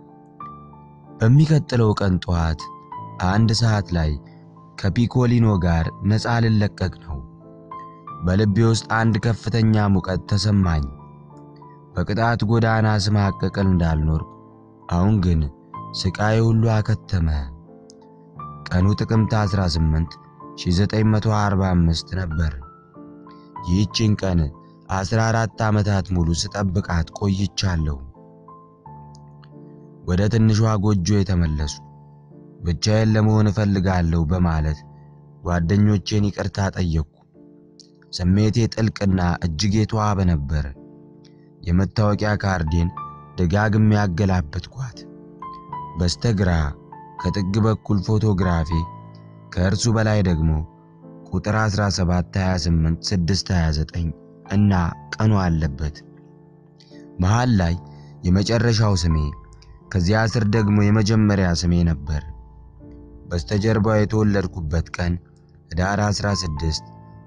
በሚቀጥለው ቀን ጠዋት አንድ ሰዓት ላይ ከፒኮሊኖ ጋር ነፃ ልለቀቅ ነው። በልቤ ውስጥ አንድ ከፍተኛ ሙቀት ተሰማኝ። በቅጣት ጎዳና ስማቀቅል እንዳልኖር፣ አሁን ግን ስቃይ ሁሉ አከተመ። ቀኑ ጥቅምት 18 1945 ነበር። ይህችን ቀን 14 ዓመታት ሙሉ ስጠብቃት ቆይቻለሁ። ወደ ትንሿ ጎጆ የተመለሱ ብቻዬን ለመሆን እፈልጋለሁ በማለት ጓደኞቼን ይቅርታ ጠየቅኩ። ስሜቴ ጥልቅና እጅግ የተዋበ ነበር። የመታወቂያ ካርዴን ደጋግሜ ያገላበጥኳት። በስተግራ ከጥግ በኩል ፎቶግራፊ፣ ከእርሱ በላይ ደግሞ ቁጥር 17 28 629 እና ቀኑ አለበት። መሃል ላይ የመጨረሻው ስሜ፣ ከዚያ ስር ደግሞ የመጀመሪያ ስሜ ነበር። በስተጀርባው የተወለድኩበት ቀን ህዳር 16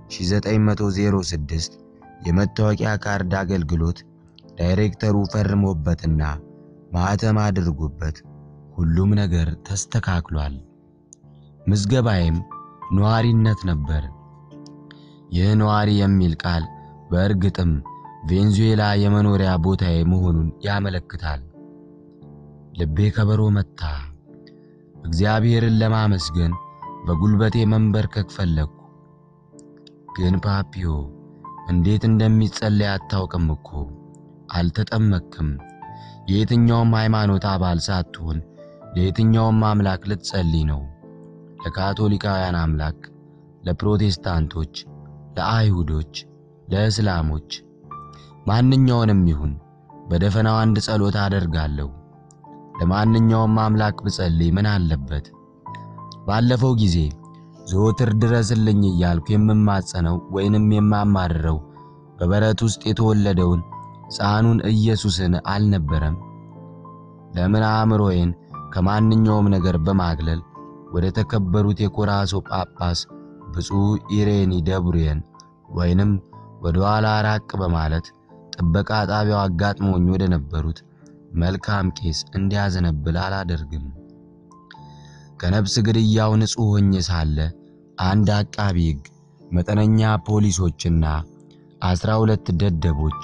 1906 የመታወቂያ ካርድ አገልግሎት ዳይሬክተሩ ፈርሞበትና ማህተም አድርጎበት ሁሉም ነገር ተስተካክሏል። ምዝገባዬም ነዋሪነት ነበር። ይህ ነዋሪ የሚል ቃል በእርግጥም ቬንዙዌላ የመኖሪያ ቦታዬ መሆኑን ያመለክታል። ልቤ ከበሮ መታ። እግዚአብሔርን ለማመስገን በጉልበቴ መንበርከክ ፈለግኩ። ግን ፓፒዮ እንዴት እንደሚጸለይ አታውቅም እኮ አልተጠመክም። የየትኛውም ሃይማኖት አባል ሳትሆን ለየትኛውም አምላክ ልትጸልይ ነው። ለካቶሊካውያን አምላክ፣ ለፕሮቴስታንቶች፣ ለአይሁዶች፣ ለእስላሞች ማንኛውንም ይሁን በደፈናው አንድ ጸሎት አደርጋለሁ። ለማንኛውም አምላክ ብጸልይ ምን አለበት? ባለፈው ጊዜ ዘወትር ድረስልኝ እያልኩ የምማጸነው ወይንም የማማርረው በበረት ውስጥ የተወለደውን ሕፃኑን ኢየሱስን አልነበረም? ለምን አእምሮዬን ከማንኛውም ነገር በማግለል ወደ ተከበሩት የኮራሶ ጳጳስ ብፁዕ ኢሬኒ ደብሩየን ወይንም ወደ ኋላ ራቅ በማለት ጥበቃ ጣቢያው አጋጥሞኝ ወደ ነበሩት መልካም ቄስ እንዲያዘነብል አላደርግም። ከነፍስ ግድያው ንጹሕ ሆኜ ሳለ አንድ አቃቢ ሕግ፣ መጠነኛ ፖሊሶችና አስራ ሁለት ደደቦች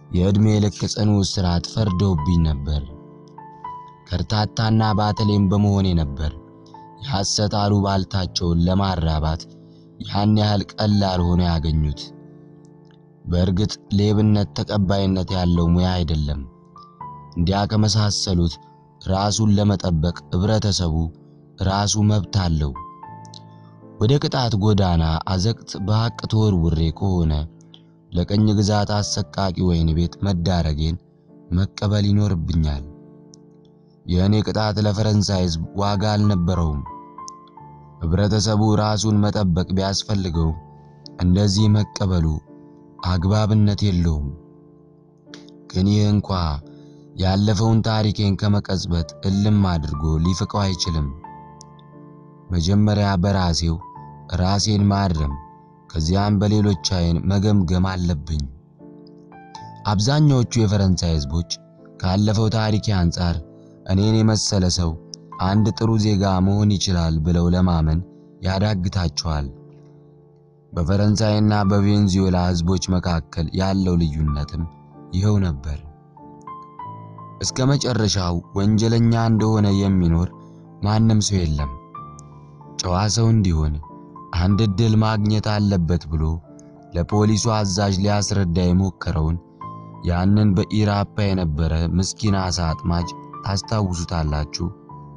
የዕድሜ ልክ ጽኑ እስራት ፈርደውብኝ ነበር። ከርታታና ባተሌም በመሆኔ ነበር የሐሰት አሉባልታቸውን ለማራባት ያን ያህል ቀላል ሆኖ ያገኙት። በእርግጥ ሌብነት ተቀባይነት ያለው ሙያ አይደለም። እንዲያ ከመሳሰሉት ራሱን ለመጠበቅ ህብረተሰቡ ራሱ መብት አለው። ወደ ቅጣት ጎዳና አዘቅት በሐቅ ተወርውሬ ከሆነ ለቀኝ ግዛት አሰቃቂ ወህኒ ቤት መዳረጌን መቀበል ይኖርብኛል። የእኔ ቅጣት ለፈረንሳይ ሕዝብ ዋጋ አልነበረውም። ህብረተሰቡ ራሱን መጠበቅ ቢያስፈልገው እንደዚህ መቀበሉ አግባብነት የለውም። ግን ይህ እንኳ ያለፈውን ታሪኬን ከመቀጽበት እልም አድርጎ ሊፍቀው አይችልም። መጀመሪያ በራሴው ራሴን ማረም፣ ከዚያም በሌሎች አይን መገምገም አለብኝ። አብዛኛዎቹ የፈረንሳይ ህዝቦች ካለፈው ታሪኬ አንጻር እኔን የመሰለ ሰው አንድ ጥሩ ዜጋ መሆን ይችላል ብለው ለማመን ያዳግታቸዋል። በፈረንሳይና በቬንዙዌላ ህዝቦች መካከል ያለው ልዩነትም ይኸው ነበር። እስከ መጨረሻው ወንጀለኛ እንደሆነ የሚኖር ማንም ሰው የለም። ጨዋ ሰው እንዲሆን አንድ ዕድል ማግኘት አለበት ብሎ ለፖሊሱ አዛዥ ሊያስረዳ የሞከረውን ያንን በኢራፓ የነበረ ምስኪን አሳ አጥማጅ ታስታውሱታላችሁ።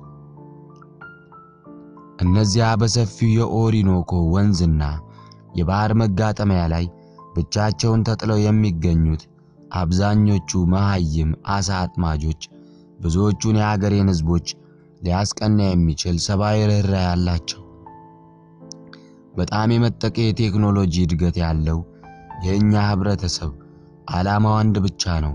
እነዚያ በሰፊው የኦሪኖኮ ወንዝና የባህር መጋጠሚያ ላይ ብቻቸውን ተጥለው የሚገኙት አብዛኞቹ መሃይም አሳ አጥማጆች ብዙዎቹን የአገሬን ህዝቦች ሊያስቀና የሚችል ሰብአዊ ርኅራኄ ያላቸው። በጣም የመጠቀ የቴክኖሎጂ እድገት ያለው የእኛ ህብረተሰብ ዓላማው አንድ ብቻ ነው።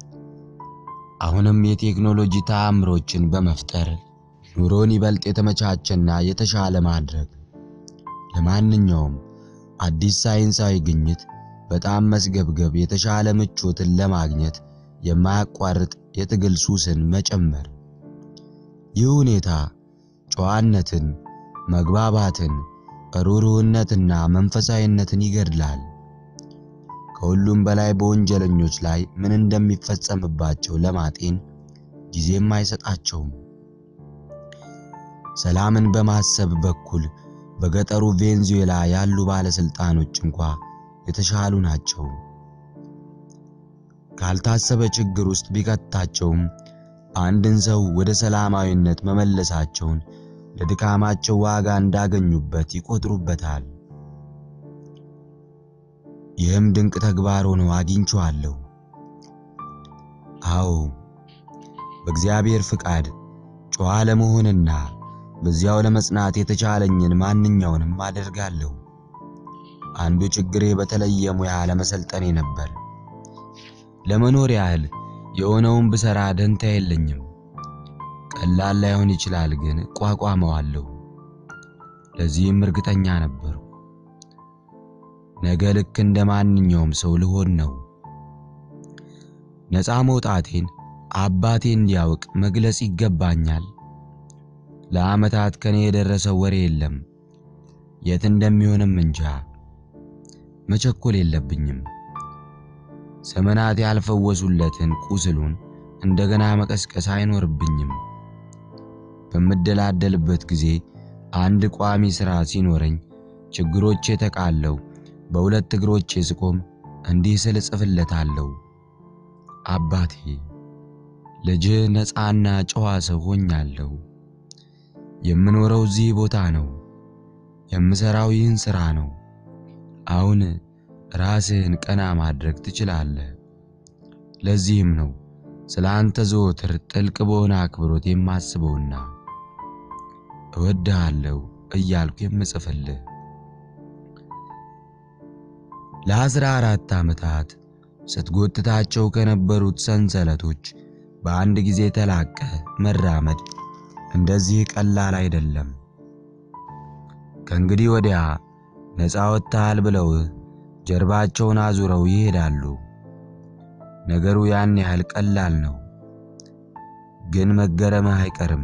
አሁንም የቴክኖሎጂ ተአምሮችን በመፍጠር ኑሮን ይበልጥ የተመቻቸና የተሻለ ማድረግ። ለማንኛውም አዲስ ሳይንሳዊ ግኝት በጣም መስገብገብ የተሻለ ምቾትን ለማግኘት የማያቋርጥ የትግል ሱስን መጨመር። ይህ ሁኔታ ጨዋነትን፣ መግባባትን፣ ሩህሩህነትና መንፈሳዊነትን ይገድላል። ከሁሉም በላይ በወንጀለኞች ላይ ምን እንደሚፈጸምባቸው ለማጤን ጊዜም አይሰጣቸውም። ሰላምን በማሰብ በኩል በገጠሩ ቬንዙዌላ ያሉ ባለስልጣኖች እንኳ የተሻሉ ናቸው። ካልታሰበ ችግር ውስጥ ቢከታቸውም አንድን ሰው ወደ ሰላማዊነት መመለሳቸውን ለድካማቸው ዋጋ እንዳገኙበት ይቆጥሩበታል። ይህም ድንቅ ተግባር ሆኖ አግኝቼዋለሁ። አዎ በእግዚአብሔር ፍቃድ ጨዋ ለመሆንና በዚያው ለመጽናት የተቻለኝን ማንኛውንም አደርጋለሁ። አንዱ ችግሬ በተለየ ሙያ ለመሰልጠኔ ነበር። ለመኖር ያህል የሆነውን ብሰራ ደንታ የለኝም። ቀላል ላይሆን ይችላል፣ ግን ቋቋመዋለሁ። ለዚህም እርግጠኛ ነበሩ። ነገ ልክ እንደ ማንኛውም ሰው ልሆን ነው። ነፃ መውጣቴን አባቴ እንዲያውቅ መግለጽ ይገባኛል። ለዓመታት ከኔ የደረሰው ወሬ የለም። የት እንደሚሆንም እንጃ። መቸኮል የለብኝም። ዘመናት ያልፈወሱለትን ቁስሉን እንደገና መቀስቀስ አይኖርብኝም። በምደላደልበት ጊዜ አንድ ቋሚ ሥራ ሲኖረኝ ችግሮቼ ተቃለው በሁለት እግሮቼ ስቆም እንዲህ ስል እጽፍለታለሁ። አባቴ ልጅህ ነፃና ጨዋ ሰው ሆኛለሁ። የምኖረው እዚህ ቦታ ነው። የምሰራው ይህን ሥራ ነው። አሁን ራስህን ቀና ማድረግ ትችላለህ። ለዚህም ነው ስለ አንተ ዘወትር ጥልቅ በሆነ አክብሮት የማስበውና እወድሃለሁ እያልኩ የምጽፍልህ። ለአስራ አራት ዓመታት ስትጎትታቸው ከነበሩት ሰንሰለቶች በአንድ ጊዜ ተላቀ መራመድ እንደዚህ ቀላል አይደለም። ከእንግዲህ ወዲያ ነፃ ወጥተሃል ብለው ጀርባቸውን አዙረው ይሄዳሉ። ነገሩ ያን ያህል ቀላል ነው፣ ግን መገረምህ አይቀርም።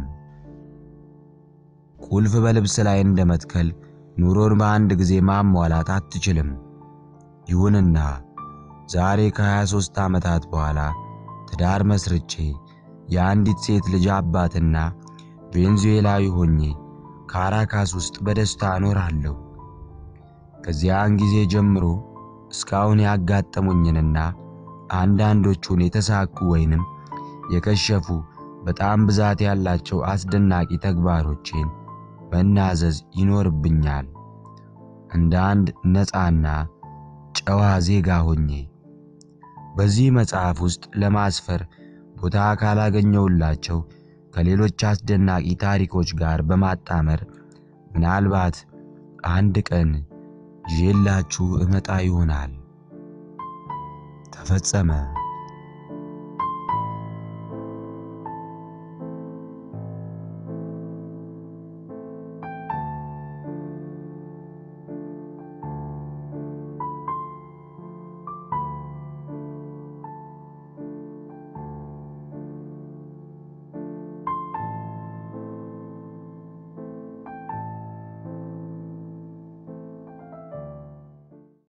ቁልፍ በልብስ ላይ እንደመትከል ኑሮን በአንድ ጊዜ ማሟላት አትችልም። ይሁንና ዛሬ ከ23 ዓመታት በኋላ ትዳር መስርቼ የአንዲት ሴት ልጅ አባትና ቬንዙዌላዊ ሆኜ ካራካስ ውስጥ በደስታ እኖራለሁ። ከዚያን ጊዜ ጀምሮ እስካሁን ያጋጠሙኝንና አንዳንዶቹን የተሳኩ ወይንም የከሸፉ በጣም ብዛት ያላቸው አስደናቂ ተግባሮቼን መናዘዝ ይኖርብኛል። እንደ አንድ ነፃና ጨዋ ዜጋ ሆኜ በዚህ መጽሐፍ ውስጥ ለማስፈር ቦታ ካላገኘውላቸው ከሌሎች አስደናቂ ታሪኮች ጋር በማጣመር ምናልባት አንድ ቀን ይዤላችሁ እመጣ ይሆናል። ተፈጸመ።